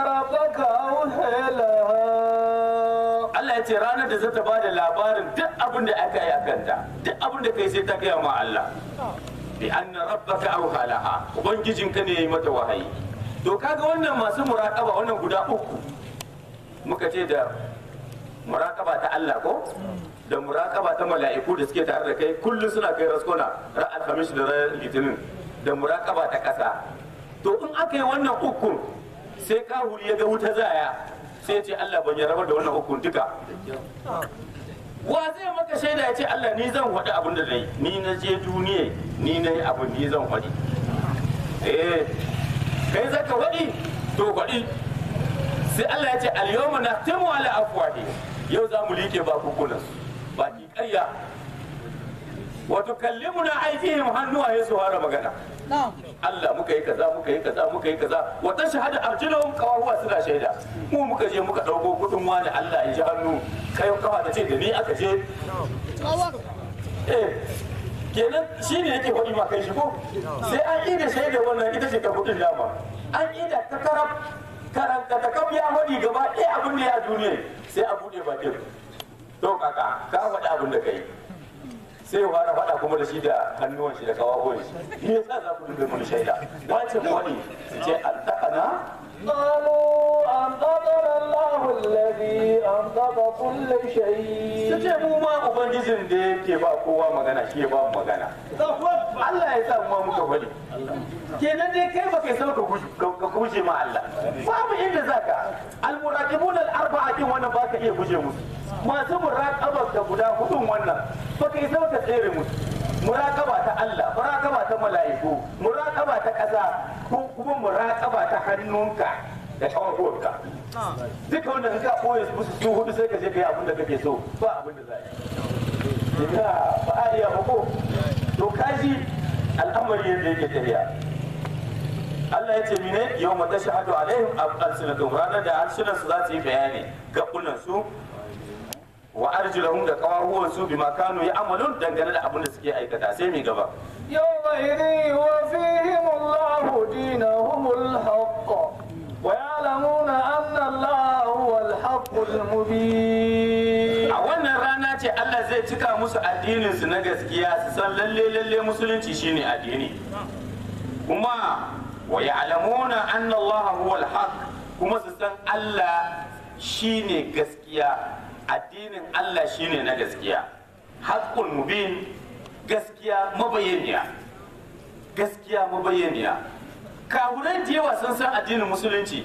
Speaker 1: abin da aka yi a kanta duk abin da kai sai ta gaya ma Allah bi anna rabbaka auha laha ubangijinka ne yayi mata wahayi to kaga wannan masu muraqaba wannan guda uku muka ce da muraqaba ta Allah ko da muraqaba ta mala'iku da suke tare da kai kullum suna kai raskona ran alhamis da ran litinin da muraqaba ta kasa to in aka yi wannan ukun sai kahuri ya ga wuta zaya sai ya ce Allah ban ya rabar da wannan ukun duka wa zai maka shaida ya ce Allah ni zan faɗi abin da na yi ni na je duniya ni na yi abin ni zan faɗi eh kai zaka faɗi to faɗi sai Allah ya ce al-yawma nahtimu ala afwahi yau za mu like bakukunan su baki ƙarya wa tukallimuna aydihim hannuwaye su fara magana Allah muka yi kaza muka yi kaza muka yi kaza wa tashhadu arjuluhum qawahuwa suna shaida mu muka je muka dauko kudin wani Allah ya ji hannu kai kafa ta ce da ni aka je eh kenan shi ne yake faɗi ma kai shi ko sai an yi da shaida wannan ita ce ta kudin dama an yi da ta karab karanta ta kaf ya faɗi gaba ɗaya abin da ya duniya sai a buɗe bakin to kaka ka faɗi abin da kai sai ya fara faɗa kuma da shi da hannuwan shi da kawawan shi me yasa za ku dinga mun shaida wace wani su ce altakana
Speaker 2: قالوا أنطقنا الله الذي أنطق كل
Speaker 1: su
Speaker 2: شيء
Speaker 1: ce mu ma ubangijin da yake ba kowa magana shi ya ba mu magana Allah ya sa mu ma muka faɗi kenan dai kai ba kai san ka guje ka guje ma Allah babu inda zaka almuraqibun al-arba'a kin wannan ba ka iya guje musu masu muraqaba da guda hudun wannan ba kai san ka tsere musu muraqaba ta Allah muraqaba ta mala'iku muraqaba ta ƙasa ko kuma muraqaba ta hannunka da kawakonka duka wanda in ka koya musu su hudu sai ka je ka yi abin da kake so ba abin da za yi ina ba a iya ba ko to kaji al'amari yadda yake tafiya Allah ya ce mine yau mata shahadu alaihim alsinatun ranar da harsunan su za su yi bayani gabunan su wa arjulahum da kawahuwan su bima kanu ya amalun dangane da abin da suke aikata sai mai gaba
Speaker 2: يومئذ يوفيهم الله دينهم الحق ويعلمون أن الله هو الحق المبين
Speaker 1: a wannan rana ce Allah zai cika musu addinin su na gaskiya su san lalle lalle musulunci shine addini kuma wa ya'lamuna anna Allah huwa al-haq kuma su san Allah shine gaskiya addinin Allah shine na gaskiya haqqul mubin gaskiya mabayyaniya gaskiya mabayyaniya kafirai da yawa sun san addinin musulunci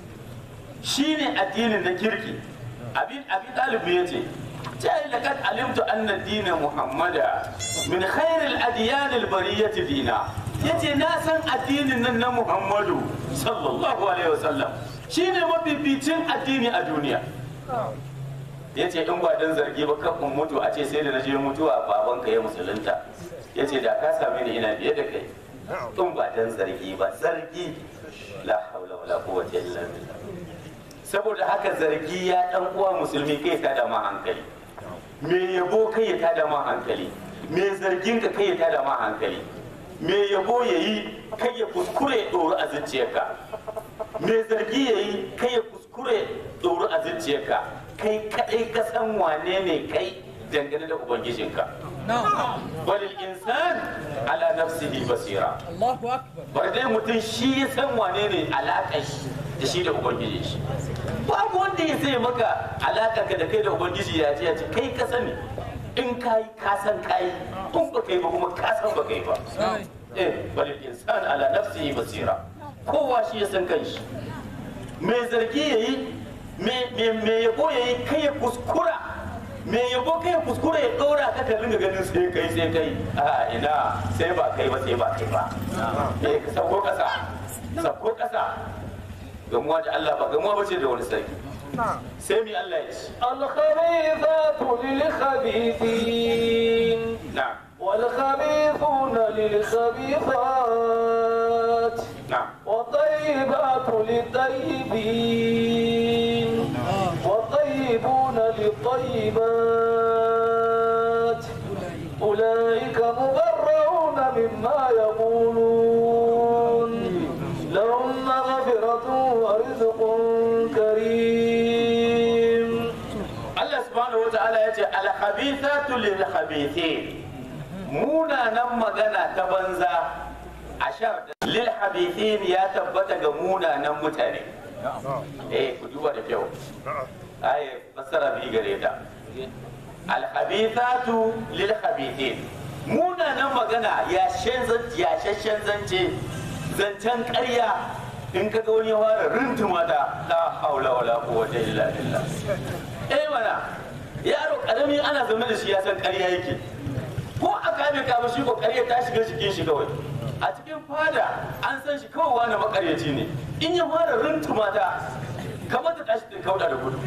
Speaker 1: shine addinin na kirki abin abin ɗalibi ya ce jai laqad alimtu anna dina muhammada min khairil adyan al bariyati dina yace na san addinin nan na muhammadu sallallahu alaihi wasallam shine mafificin addini a duniya yace in ba dan zargi ba kan mutu a ce sai da naje mutuwa babanka ya musulunta yace da ka same ni ina biye da kai in ba dan zargi ba zargi la haula wala quwwata illa billah saboda haka zargi ya dan uwa musulmi kai ta da ma hankali me yabo kai ya tada ma hankali me zargin ka kai ya tada ma hankali me yabo yayi kai ya kuskure ya doro a zuciyarka me zargi yayi kai ya kuskure ya doro a zuciyarka kai kadai ka san wane ne kai dangane da ubangijinka balil insan ala nafsihi basira
Speaker 3: Allahu akbar.
Speaker 1: bar dai mutum shi ya san wane ne alaƙar shi da shi da ubangiji shi babu wanda ya sai maka alaƙa ka da kai da ubangiji ya ce ya ce kai ka sani in ka yi ka san ka yi in ba kai ba kuma ka san ba kai ba eh bal insan ala nafsihi basira kowa shi ya san kanshi me zargi yayi me me me yabo yayi kai ya kuskura me yabo kai ya kuskura ya dora ka ka ringa ganin sai kai sai kai a ina sai ba kai ba sai ba kai ba eh ka sauko kasa sauko kasa gamuwa da Allah ba gamuwa ba ce da wani sarki sai mi Allah ya ce
Speaker 2: الخبيثات للخبيثين
Speaker 1: na'am
Speaker 2: والخبيثون للخبيثات
Speaker 1: na'am
Speaker 2: والطيبات للطيبين والطيبون للطيبات أولئك مبرعون مما يقولون لهم مغفرة ورزق كريم
Speaker 1: Allah subhanahu wata'ala ya ce khabithatu lil khabithin munanan magana ta banza ashar lil khabithin ya tabbata ga munanan mutane eh ku duba da kyau ai fassara bi gare ta al khabithatu lil khabithin munanan magana ya shashashen zance zancen ƙarya in ka ga wani ya fara rintuma da la haula wala quwwata illa billah eh mana yaro karami ana zaune da shi ya san ƙarya yake ko a kame ka shi ko ƙarya ta shiga cikin shi kawai a cikin fada an san shi kawai wani makaryaci ne in ya fara rintuma ta kamar ta tashi ta kauda da gudu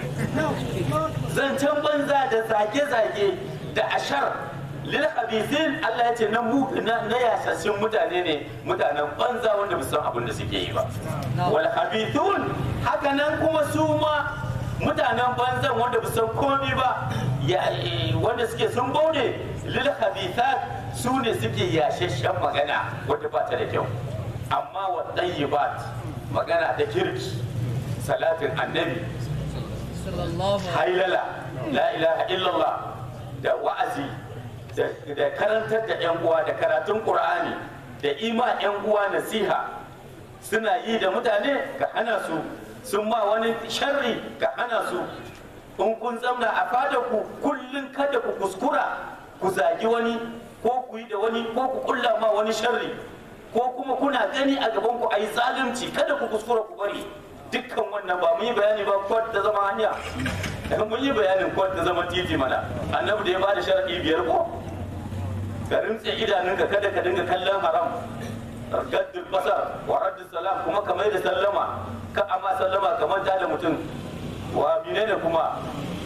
Speaker 1: zancen banza da zage-zage da ashar lil khabithin Allah ya ce na mu na na yasassun mutane ne mutanen banza wanda ba san abin da suke yi ba wal khabithun haka nan kuma su ma mutanen banzan wanda ba san komai ba ya wanda suke sun baude lil khabithat su ne suke yashashen magana wanda ba ta da kyau amma wa tayyibat magana ta kirki salatin annabi hailala la ilaha illallah da wa'azi da karantar da 'yan uwa da karatun qur'ani da ima 'yan uwa nasiha suna yi da mutane ka hana su sun ma wani sharri ka hana su in kun zamna a fada ku kullum kada ku kuskura ku zagi wani ko ku yi da wani ko ku kulla ma wani sharri ko kuma kuna gani a gaban ku ayi zalunci kada ku kuskura ku bari dukkan wannan ba mun yi bayani ba kwat ta zama hanya mun yi bayanin kwat ta zama titi mana annabi da ya bada sharadi biyar ko ka rintse idanunka kada ka dinga kallon haram gaddul basar wa raddus salam kuma ka mai da sallama ka amma sallama kamar ta da mutum wa menene kuma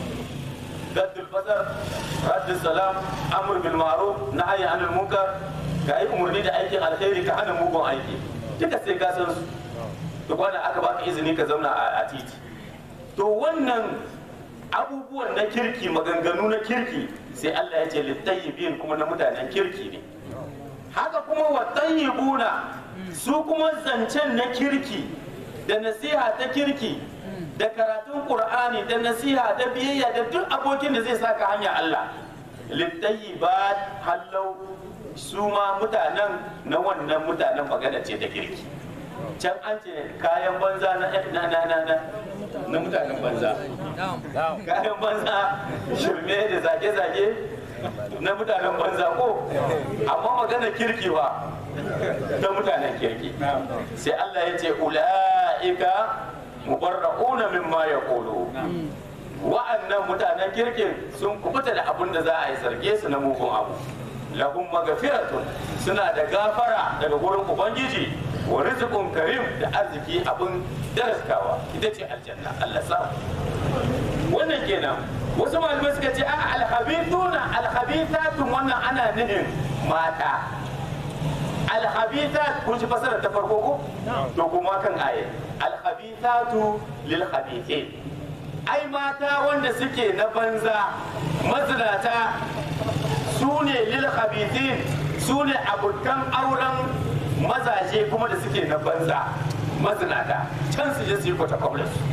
Speaker 1: gaddul basar raddus salam amr bil ma'ruf nahy anil munkar ka yi umarni da aikin alkhairi ka hana mugun aiki duka sai ka san su duk wanda aka baka izini ka zauna a titi to wannan abubuwan na kirki maganganu na kirki sai Allah ya ce littayyibin kuma na mutanen kirki ne haka kuma wa tayyibuna su kuma zancen na kirki da nasiha ta kirki da karatun qur'ani da nasiha da biyayya da duk abokin da zai saka hanya Allah littayyibat hallau su ma mutanen na wannan mutanen magana ce ta kirki can an ce kayan banza na na na na na na mutanen banza kayan banza shirme da zage-zage na mutanen banza ko amma magana kirki ba ta mutanen kirki sai Allah ya ce ula'ika mubarra'una mimma yaqulu wa'annan mutanen kirkin sun kubuta da abin da za a yi zarge su na mugun abu lahum magfiratun suna da gafara daga gurin ubangiji wa rizqun karim da arziki abin daraskawa ita ce aljanna Allah sa wannan kenan wasu malamai suka ce a alhabithuna alhabithatun wannan ana nufin mata alhabithat kun ji fasara ta farko ko to kuma kan aye alhabithatu lil habithin ai mata wanda suke na banza mazinata su ne lil habithin su ne abokan auren mazaje kuma da suke na banza mazinata can su je su yi kwata-kwabla su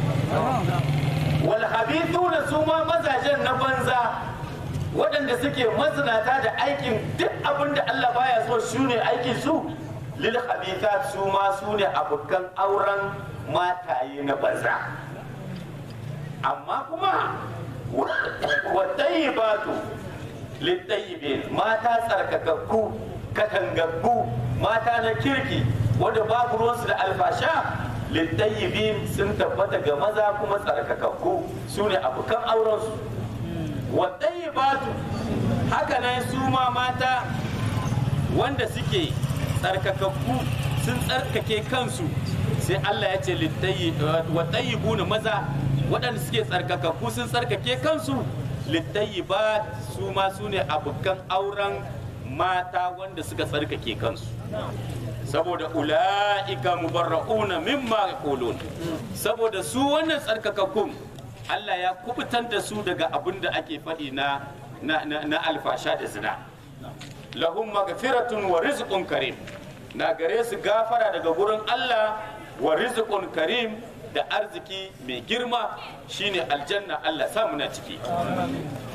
Speaker 1: wal habithuna su ma mazajen na banza waɗanda suke mazinata da aikin duk abin da Allah baya so su ne aikin su lil habithat su ma su ne abokan auren mataye na banza amma kuma wa tayyibatu littayyibin mata tsarkakakku katangaggu mata na kirki wanda babu ruwansu da alfasha littayyibin sun tabbata ga maza kuma tsarkakakku su ne abokan aurensu wattayyibatu haka nan su ma mata wanda suke tsarkakakku sun tsarkake kansu sai Allah ya ce wattayyibuna maza waɗanda suke tsarkakakku sun tsarkake kansu littayyibat su ma su ne abokan auren mata wanda suka tsarkake kansu saboda ula'ika mubarra'una mimma yaqulun saboda su wannan tsarkakakkun Allah ya kubutar da su daga abin da ake faɗi na na, na, na alfasha da zina lahum magfiratun wa rizqun karim na gare su gafara daga gurin Allah wa rizqun karim da arziki mai girma shine aljanna Allah sa muna ciki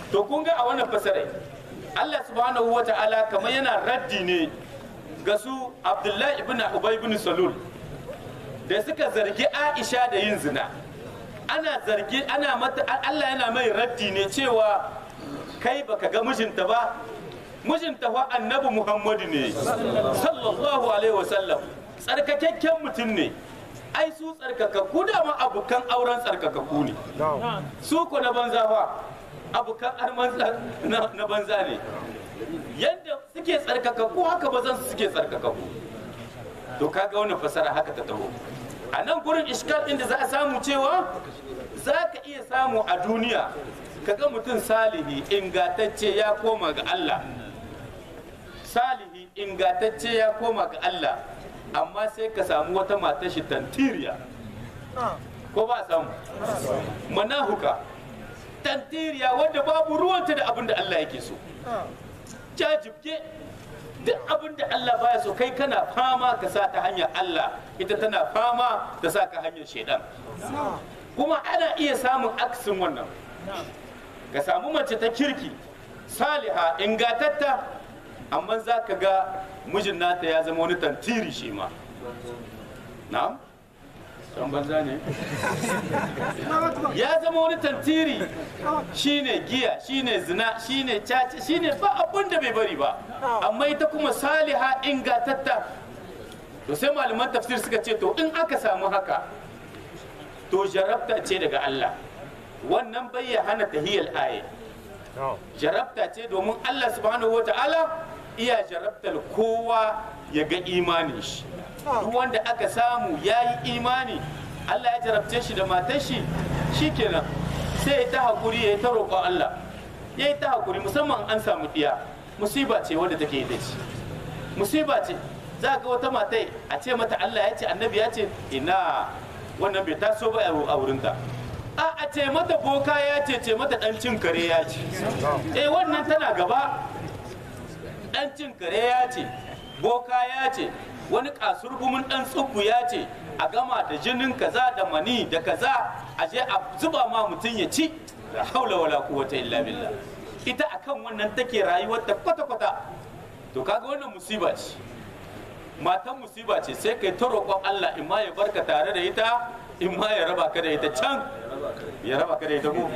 Speaker 1: to kun ga a wannan fasarai Allah subhanahu wa ta'ala kamar yana raddi ne ga su Abdullahi ibn Ubay ibn Salul da suka zargi Aisha da yin zina ana zargi ana mata Allah yana mai raddi ne cewa kai baka ga mijinta ba mijinta fa annabi Muhammadu ne sallallahu alaihi wasallam tsarkakakken mutum ne ai su tsarkakakku da ma abokan auren tsarkakakku ne su ko na banza fa abokan arman na banza ne yadda suke tsarkakakku haka bazan su suke tsarkakakku to kaga wannan fasara haka ta taho a nan gurin iskal din da za a samu cewa za ka iya samu a duniya kaga mutum salihi ingatacce ya koma ga Allah salihi ingatacce ya koma ga Allah amma sai ka samu wata mata shi tantiriya ko ba samu manahuka tantiriya wadda babu ruwanta da abin da Allah yake so jajibge duk abin da Allah baya so kai kana fama ka sa ta hanyar Allah ita tana fama ta sa ka hanyar shaidan kuma ana iya samun aksin wannan ka samu mace ta kirki saliha ingatatta amma za ka ga mijin nata ya zama wani tantiri shi ma na'am can banza ne ya zama wani tantiri shine giya shine zina shine caca shine ba abin da bai bari ba amma ita kuma saliha ingatatta to sai malaman tafsir suka ce to in aka samu haka to jarabta ce daga Allah wannan bai ya hana tahiyal aya jarabta ce domin Allah subhanahu wa ta'ala iya jarabtar kowa ya ga imanin shi duk wanda aka samu ya yi imani Allah ya jarabce shi da matar shi shikenan sai ya ta hakuri ya ta roƙon Allah ya yi ta hakuri musamman an samu ɗiya musiba ce wanda take da shi musiba ce za ga wata matai a ce mata Allah ya ce annabi ya ce ina wannan bai taso ba a wurinta a a ce mata boka ya ce ce mata dan cin kare ya ce eh wannan tana gaba dan cin kare ya ce boka ya ce wani kasurgumin dan tsubbu ya ce a gama da jinin kaza da mani da kaza a je a zuba ma mutum ya ci la haula wala quwwata illa billah ita akan wannan take rayuwar ta kwata kwata to kaga wannan musiba ce matan musiba ce sai kai ta roƙon Allah in ma ya barka tare da ita in ma ya raba ka da ita can ya raba ka da ita ko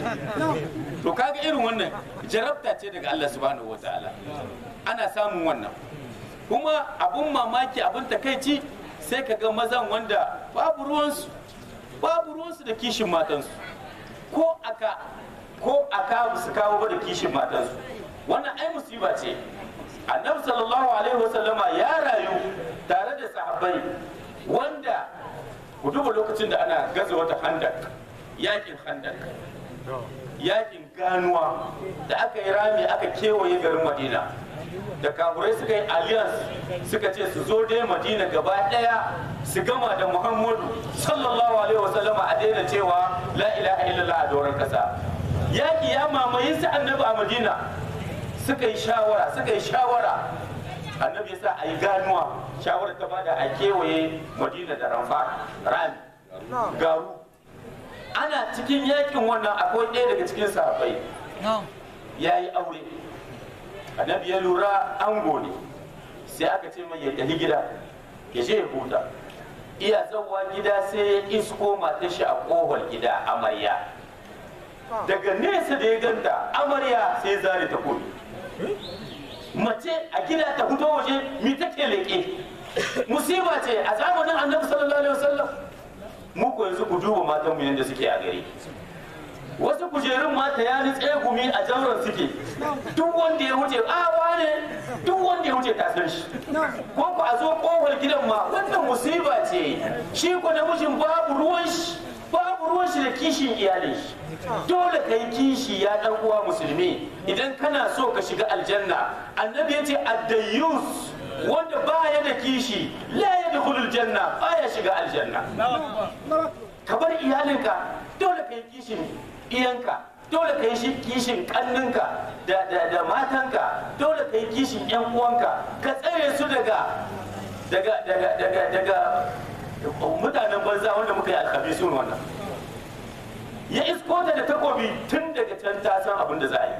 Speaker 1: to kaga irin wannan jarabta ce daga Allah subhanahu wataala ana samun wannan kuma abun mamaki abun takaici sai ka ga mazan wanda babu ruwansu babu ruwansu da kishin matansu ko aka ko aka su kawo ba da kishin matansu wannan ai musiba ce annabi sallallahu alaihi wasallama ya rayu tare da sahabbai wanda ku duba lokacin da ana gaza wata handak yakin handak yakin ganuwa da aka yi rami aka kewaye garin madina da kaburai suka yi alliance suka ce su zo dai madina gaba daya su gama da muhammadu sallallahu alaihi wasallama a daina cewa la ilaha illallah a doron kasa yaki ya mamaye su annabi a madina suka yi shawara suka yi shawara annabi ya sa a yi ganuwa shawara ta bada a kewaye madina da ramfa rami garu ana cikin yakin wannan akwai ɗaya daga cikin sahabbai ya yi aure annabi ya lura ango ne sai aka ce mai ya tafi gida ya je ya huta iya zauwa gida sai ya isko matar shi a kohon gida amarya daga nesa da ya ganta amarya sai zare ta komi mace a gida ta fito waje mi take leƙe musiba ce a zamanin annabi sallallahu alaihi wasallam mu ko yanzu ku duba matanmu yadda suke a gari wasu kujerun mata ya ni tsegumi a jauran suke duk wanda ya wuce a wane duk wanda ya wuce ta san shi ko ku a zo kofar gidan ma wannan musiba ce shi ko namijin babu ruwan shi babu ruwan shi da kishin iyalin shi dole ka yi kishi ya dan uwa musulmi idan kana so ka shiga aljanna annabi ya ce addayyus wanda baya da kishi la yadkhulul janna baya shiga aljanna ka bar iyalinka dole ka yi kishin iyanka dole ka yi kishin kanninka da, da, da matanka dole ka yi kishin yan uwanka ka tsare su daga daga daga daga daga mutanen banza wanda muka yi alkhabisun wannan ya isko ta da takobi tun daga can ta san abin da za a yi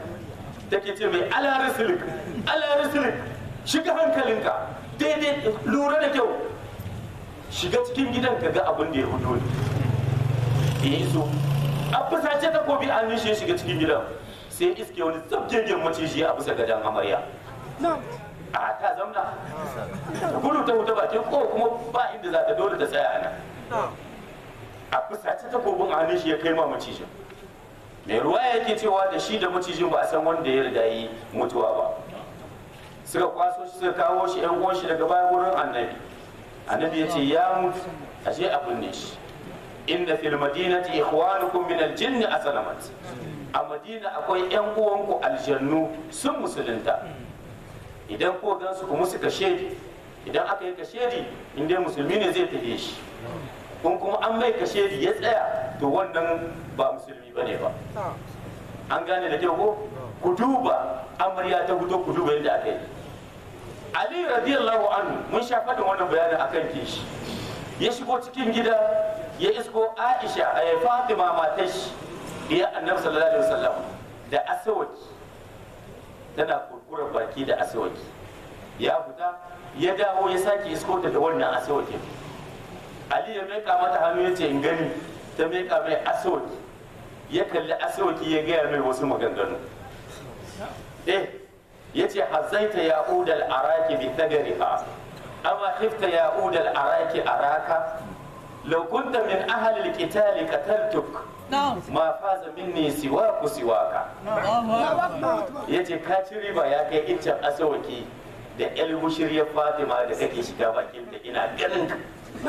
Speaker 1: take ce mai ala risilik ala risilik shiga hankalinka daidai lura da kyau shiga cikin gidan ka ga abin da ya fito ne ya iso a fusace takobi an nishe ya shiga cikin gidan sai iske wani zabgegen maciji a bisa gadon amarya a ta zamna ta gudu ta wuta bakin ko kuma ba inda za ta dole ta tsaya a nan a fusace takobin a hannun shi ya kai ma macijin mai ruwa yake cewa da shi da macijin ba a san wanda ya riga yi mutuwa ba suka kwaso shi suka kawo shi yan uwan shi daga bayan wurin annabi annabi ya ce ya mutu ashe abin ne shi inda fil madinati ikhwanukum min al-jinn asalamat a madina akwai yan uwanku aljannu sun musulunta idan ko gan su ku musu kashedi idan aka yi kashedi in dai musulmi ne zai tafi shi kun kuma an mai kashedi ya tsaya to wannan ba musulmi bane ba an gane da kyau ko ku duba amarya ta fito ku duba yadda aka yi ali radiyallahu anhu mun sha faɗin wannan bayanin akan kishi ya shigo cikin gida ya isko aisha a fatima matar shi ya annabi sallallahu alaihi wasallam da asawaki tana kurkurar baki da asawaki ya fita ya dawo ya sake isko ta da wannan asawakin ali ya meka mata hannu ya ce in gani ta meka mai asawaki ya kalli asawaki ya gaya mai wasu maganganu eh ya ce hazaita ya udal araki bi tagariha amma khifta ya udal araki araka law kunta min ahli alqital qataltuk ma faza minni siwaku siwaka yace ka ci riba ya kai iccen asawaki da el bushiriyar fatima da kake shiga bakin da ina ganin ka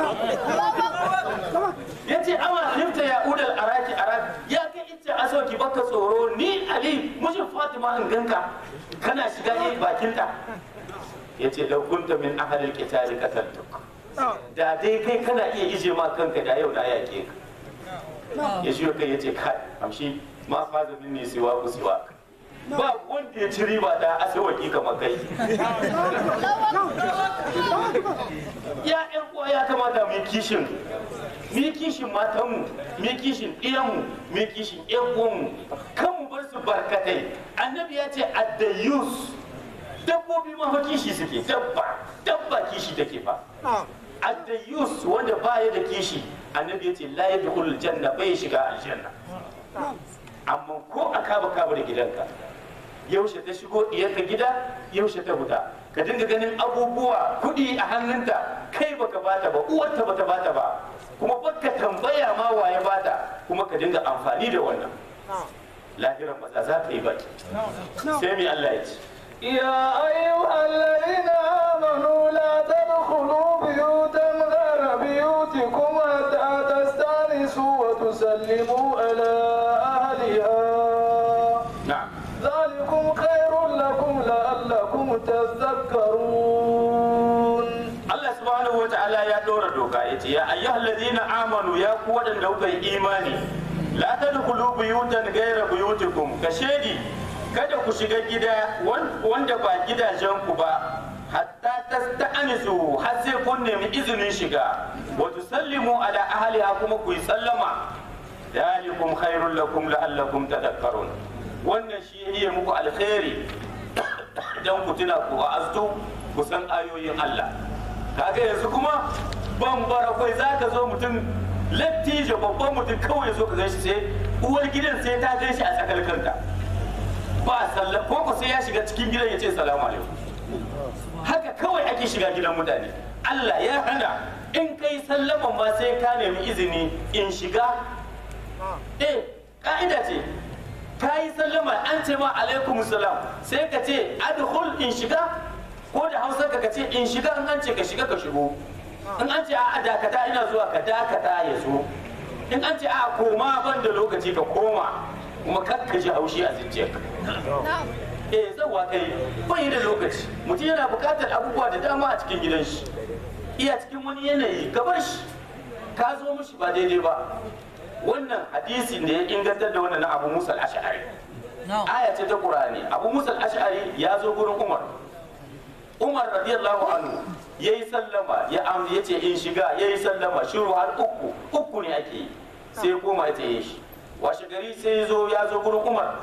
Speaker 1: ya ce ama hifta ya udal araki araki ya kai iccen asawaki baka tsoro ni ali mushin fatima in ganka kana shiga ne bakinta ya ce kunta min ahalil qitali qataltuk da dai kai kana iya ije ma kanka da yau na yake ka ya shi kai ya ce kai amshi ma faza minni siwa ku siwa ba wanda ya ci riba da asawaki kamar kai ya ƴan uwa ya kamata mu yi kishin mu yi kishin matanmu mu yi kishin ɗiyanmu mu yi kishin ƴan uwanmu kan mu bar su barkatai annabi ya ce addayus dabbobi ma fa kishi suke dabba dabba kishi take fa addayus wanda baya da kishi annabi ya ce la yadkhulul janna bai shiga aljanna amma ko a kaba kaba da gidanka yaushe ta shigo ka gida yaushe ta fita ka dinga ganin abubuwa kuɗi a hannunta kai baka bata ba uwarta bata bata ba kuma baka tambaya ma waye bata kuma ka dinga amfani da wannan lahiran maza za ta yi baki sai mai Allah ya ce
Speaker 2: يا أيها الذين آمنوا لا تدخلوا بيوتا غير بيوتكم حتى تستأنسوا وتسلموا على أهلها
Speaker 1: na'am
Speaker 2: ذلكم خير لكم لعلكم تذكرون
Speaker 1: Allah subhanahu wa ta'ala ya ɗora doka ya ce ya ayyuhal ladina amanu ya ku waɗanda kuka yi imani la tadkhulu buyutan ghayra buyutikum ka shedi kada ku shiga gida wan- wanda ba gidajen ku ba hatta tasta'anisu har sai kun nemi izinin shiga wa tusallimu ala ahliha kuma ku yi sallama dalikum khairul lakum la'allakum tadhakkarun wannan shi ya yi muku alkhairi dan ku tuna ku wa'aztu ku san ayoyin Allah kaga yanzu kuma bambara kai za ka zo mutum lattijo babban mutum kawai zo ka ganshi sai uwar gidan sai ta ganshi a tsakar kanta ba sallah ko ko sai ya shiga cikin gidan ya ce salamu alaikum haka kawai ake shiga gidan mutane Allah ya hana in kai sallaman ma sai ka nemi izini in shiga eh ka'ida ce ka yi sallama an ce ma alaikum salam sai ka ce adkhul in shiga ko da hausa ka ce in shiga in an ce ka shiga ka shigo in an ce a dakata ina zuwa ka dakata ya zo in an ce a koma ban da lokaci ka koma kuma kar ka ji haushi a zuciyarka eh zawa kai bai da lokaci mutum yana buƙatar abubuwa da dama a cikin gidan shi iya cikin wani yanayi ka bar shi ka zo mishi ba daidai ba wannan hadisin da ya ingantar da wannan na abu musa al-ash'ari aya ce ta qur'ani abu musa al-ash'ari ya zo gurin umar umar radiyallahu anhu yayi sallama ya am ya ce in shiga yayi sallama shiru har uku uku ne ake yi sai ya koma ya tsaye shi washe gari sai ya zo ya zo gurin umar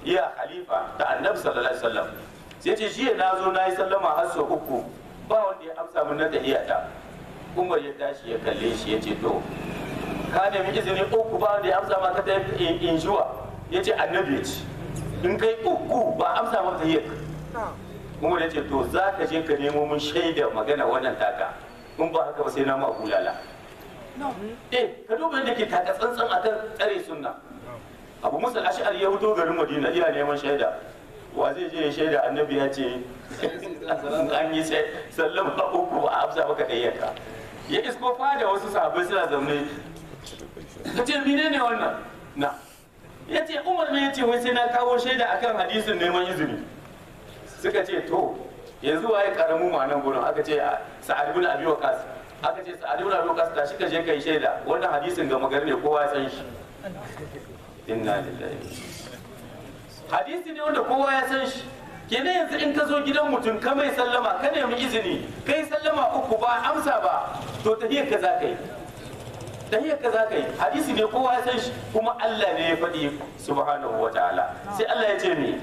Speaker 1: iya khalifa da annabi sallallahu alaihi wasallam sai ce shi na zo na yi sallama har sau uku ba wanda ya amsa min na tahiyata umar ya tashi ya kalle shi ya ce to ka nemi izini uku ba wanda ya amsa ma ka ta in zuwa ya ce annabi ya ce in kai uku ba amsa ma tahiyar umar ya ce to za ka je ka nemo mun shaida magana wannan taka in ba haka ba sai na ma bulala eh ka duba yadda ke taka tsantsan akan tsare sunna abu musa ash'ari ya fito garin madina iya neman shaida wa zai je ya shaida annabi ya ce an yi sai sallama uku ba a amsa maka ɗayyaka ya isko fada wasu sahabbai suna zaune ka ce mine ne wannan na ya ce umar ne ya ce wai sai na kawo shaida akan hadisin neman izini suka ce to yanzu waye karamu ma nan gurin aka ce sa'ad ibn abi waqas aka ce sa'ad ibn abi waqas tashi ka je kai shaida wannan hadisin ga magana ne kowa ya san shi inna lillahi hadisi ne wanda kowa ya san shi kenan yanzu in ka zo gidan mutum ka mai sallama ka nemi izini kai sallama uku ba amsa ba to tahiyar ka za ka yi tahiyar ka za ka yi hadisi ne kowa ya san shi kuma Allah ne ya faɗi subhanahu wa ta'ala sai Allah ya ce ni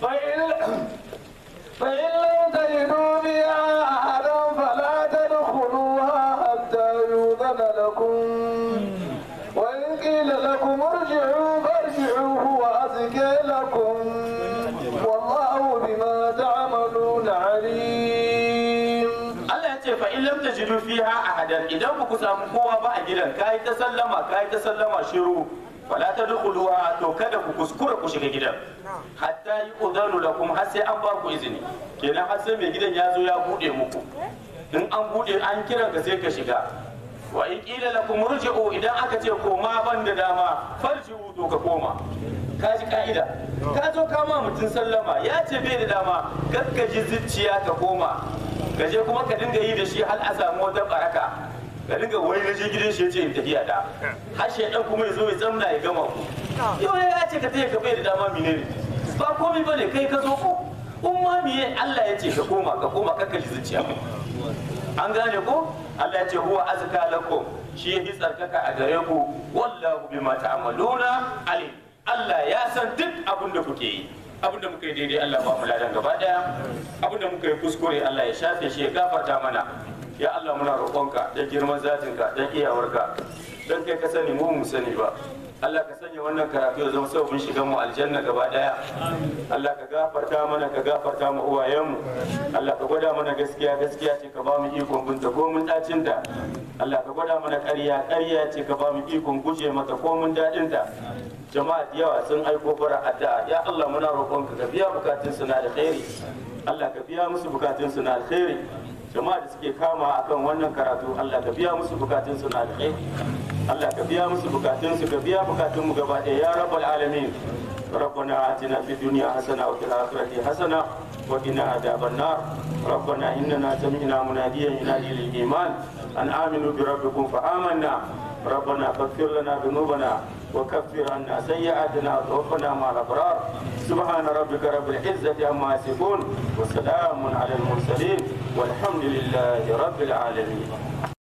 Speaker 2: فإن لم تجدوا بها أحدا فلا تدخلوها حتى يؤذن لكم وإن قيل لكم ارجعوا فارجعوا هو أزكى لكم والله بما تعملون عليم
Speaker 1: Allah ya ce fa in lam tajidu fiha ahadan idan ba ku samu kowa ba a gidan kai ta sallama kai ta sallama shiru wala tadkhuluha to kada ku kuskura ku shiga gidan hatta yi udanu lakum har sai an ba ku izini kenan har sai mai gidan ya zo ya bude muku in an bude an kiran ka sai ka shiga wa in qila lakum rujuu idan aka ce koma ban da dama farji'u to ka koma ka ji ka'ida ka zo kama mutum sallama ya ce bai da dama gaggaji zuciya ka koma ka je kuma ka dinga yi da shi har a samu wata baraka ka dinga wai na je gidan shi ya ce in tafiya da har shaidan kuma ya zo ya zamna ya gama ku yau ya ce ka taya ka bai da dama mine ne ba komai bane kai ka zo ko umma miye Allah ya ce ka koma ka koma kakka shi zuciya an gane ko Allah ya ce huwa azka lakum shi ya fi tsarkaka a gare ku wallahu bima ta'maluna alim Allah ya san duk abin da kuke yi abin da muka yi daidai Allah ba mu ladan gaba daya abin da muka yi kuskure Allah ya shafe shi ya gafarta mana ya Allah muna roƙonka da girman zatinka dan iyawarka dan kai ka sani mu mu sani ba Allah ka sanya wannan karatu ya zama sababin shigan mu aljanna gaba daya Allah ka gafarta mana ka gafarta mu uwayenmu Allah ka gwada mana gaskiya gaskiya ce ka ba mu ikon binta ko mun dacin ta Allah ka gwada mana ƙarya ƙarya ce ka ba mu ikon guje mata ko mun dadin ta jama'a da yawa sun aiko bara addu'a ya Allah muna roƙonka ka biya bukatun su na alkhairi Allah ka biya musu bukatun su na alkhairi jama'a da suke kama akan wannan karatu Allah ka biya musu bukatun su na alkhairi Allah ka biya musu bukatun su ka biya bukatun mu gaba ɗaya ya rabbal alamin ربنا آتنا في الدنيا حسنة وفي الآخرة حسنة وقنا عذاب النار ربنا إننا سمعنا مناديا ينادي للإيمان أن آمنوا بربكم فآمنا ربنا فاغفر لنا ذنوبنا وكفر عنا سيئاتنا وتوفنا مع الأبرار سبحان ربك رب العزة عما يصفون وسلام على المرسلين والحمد لله رب العالمين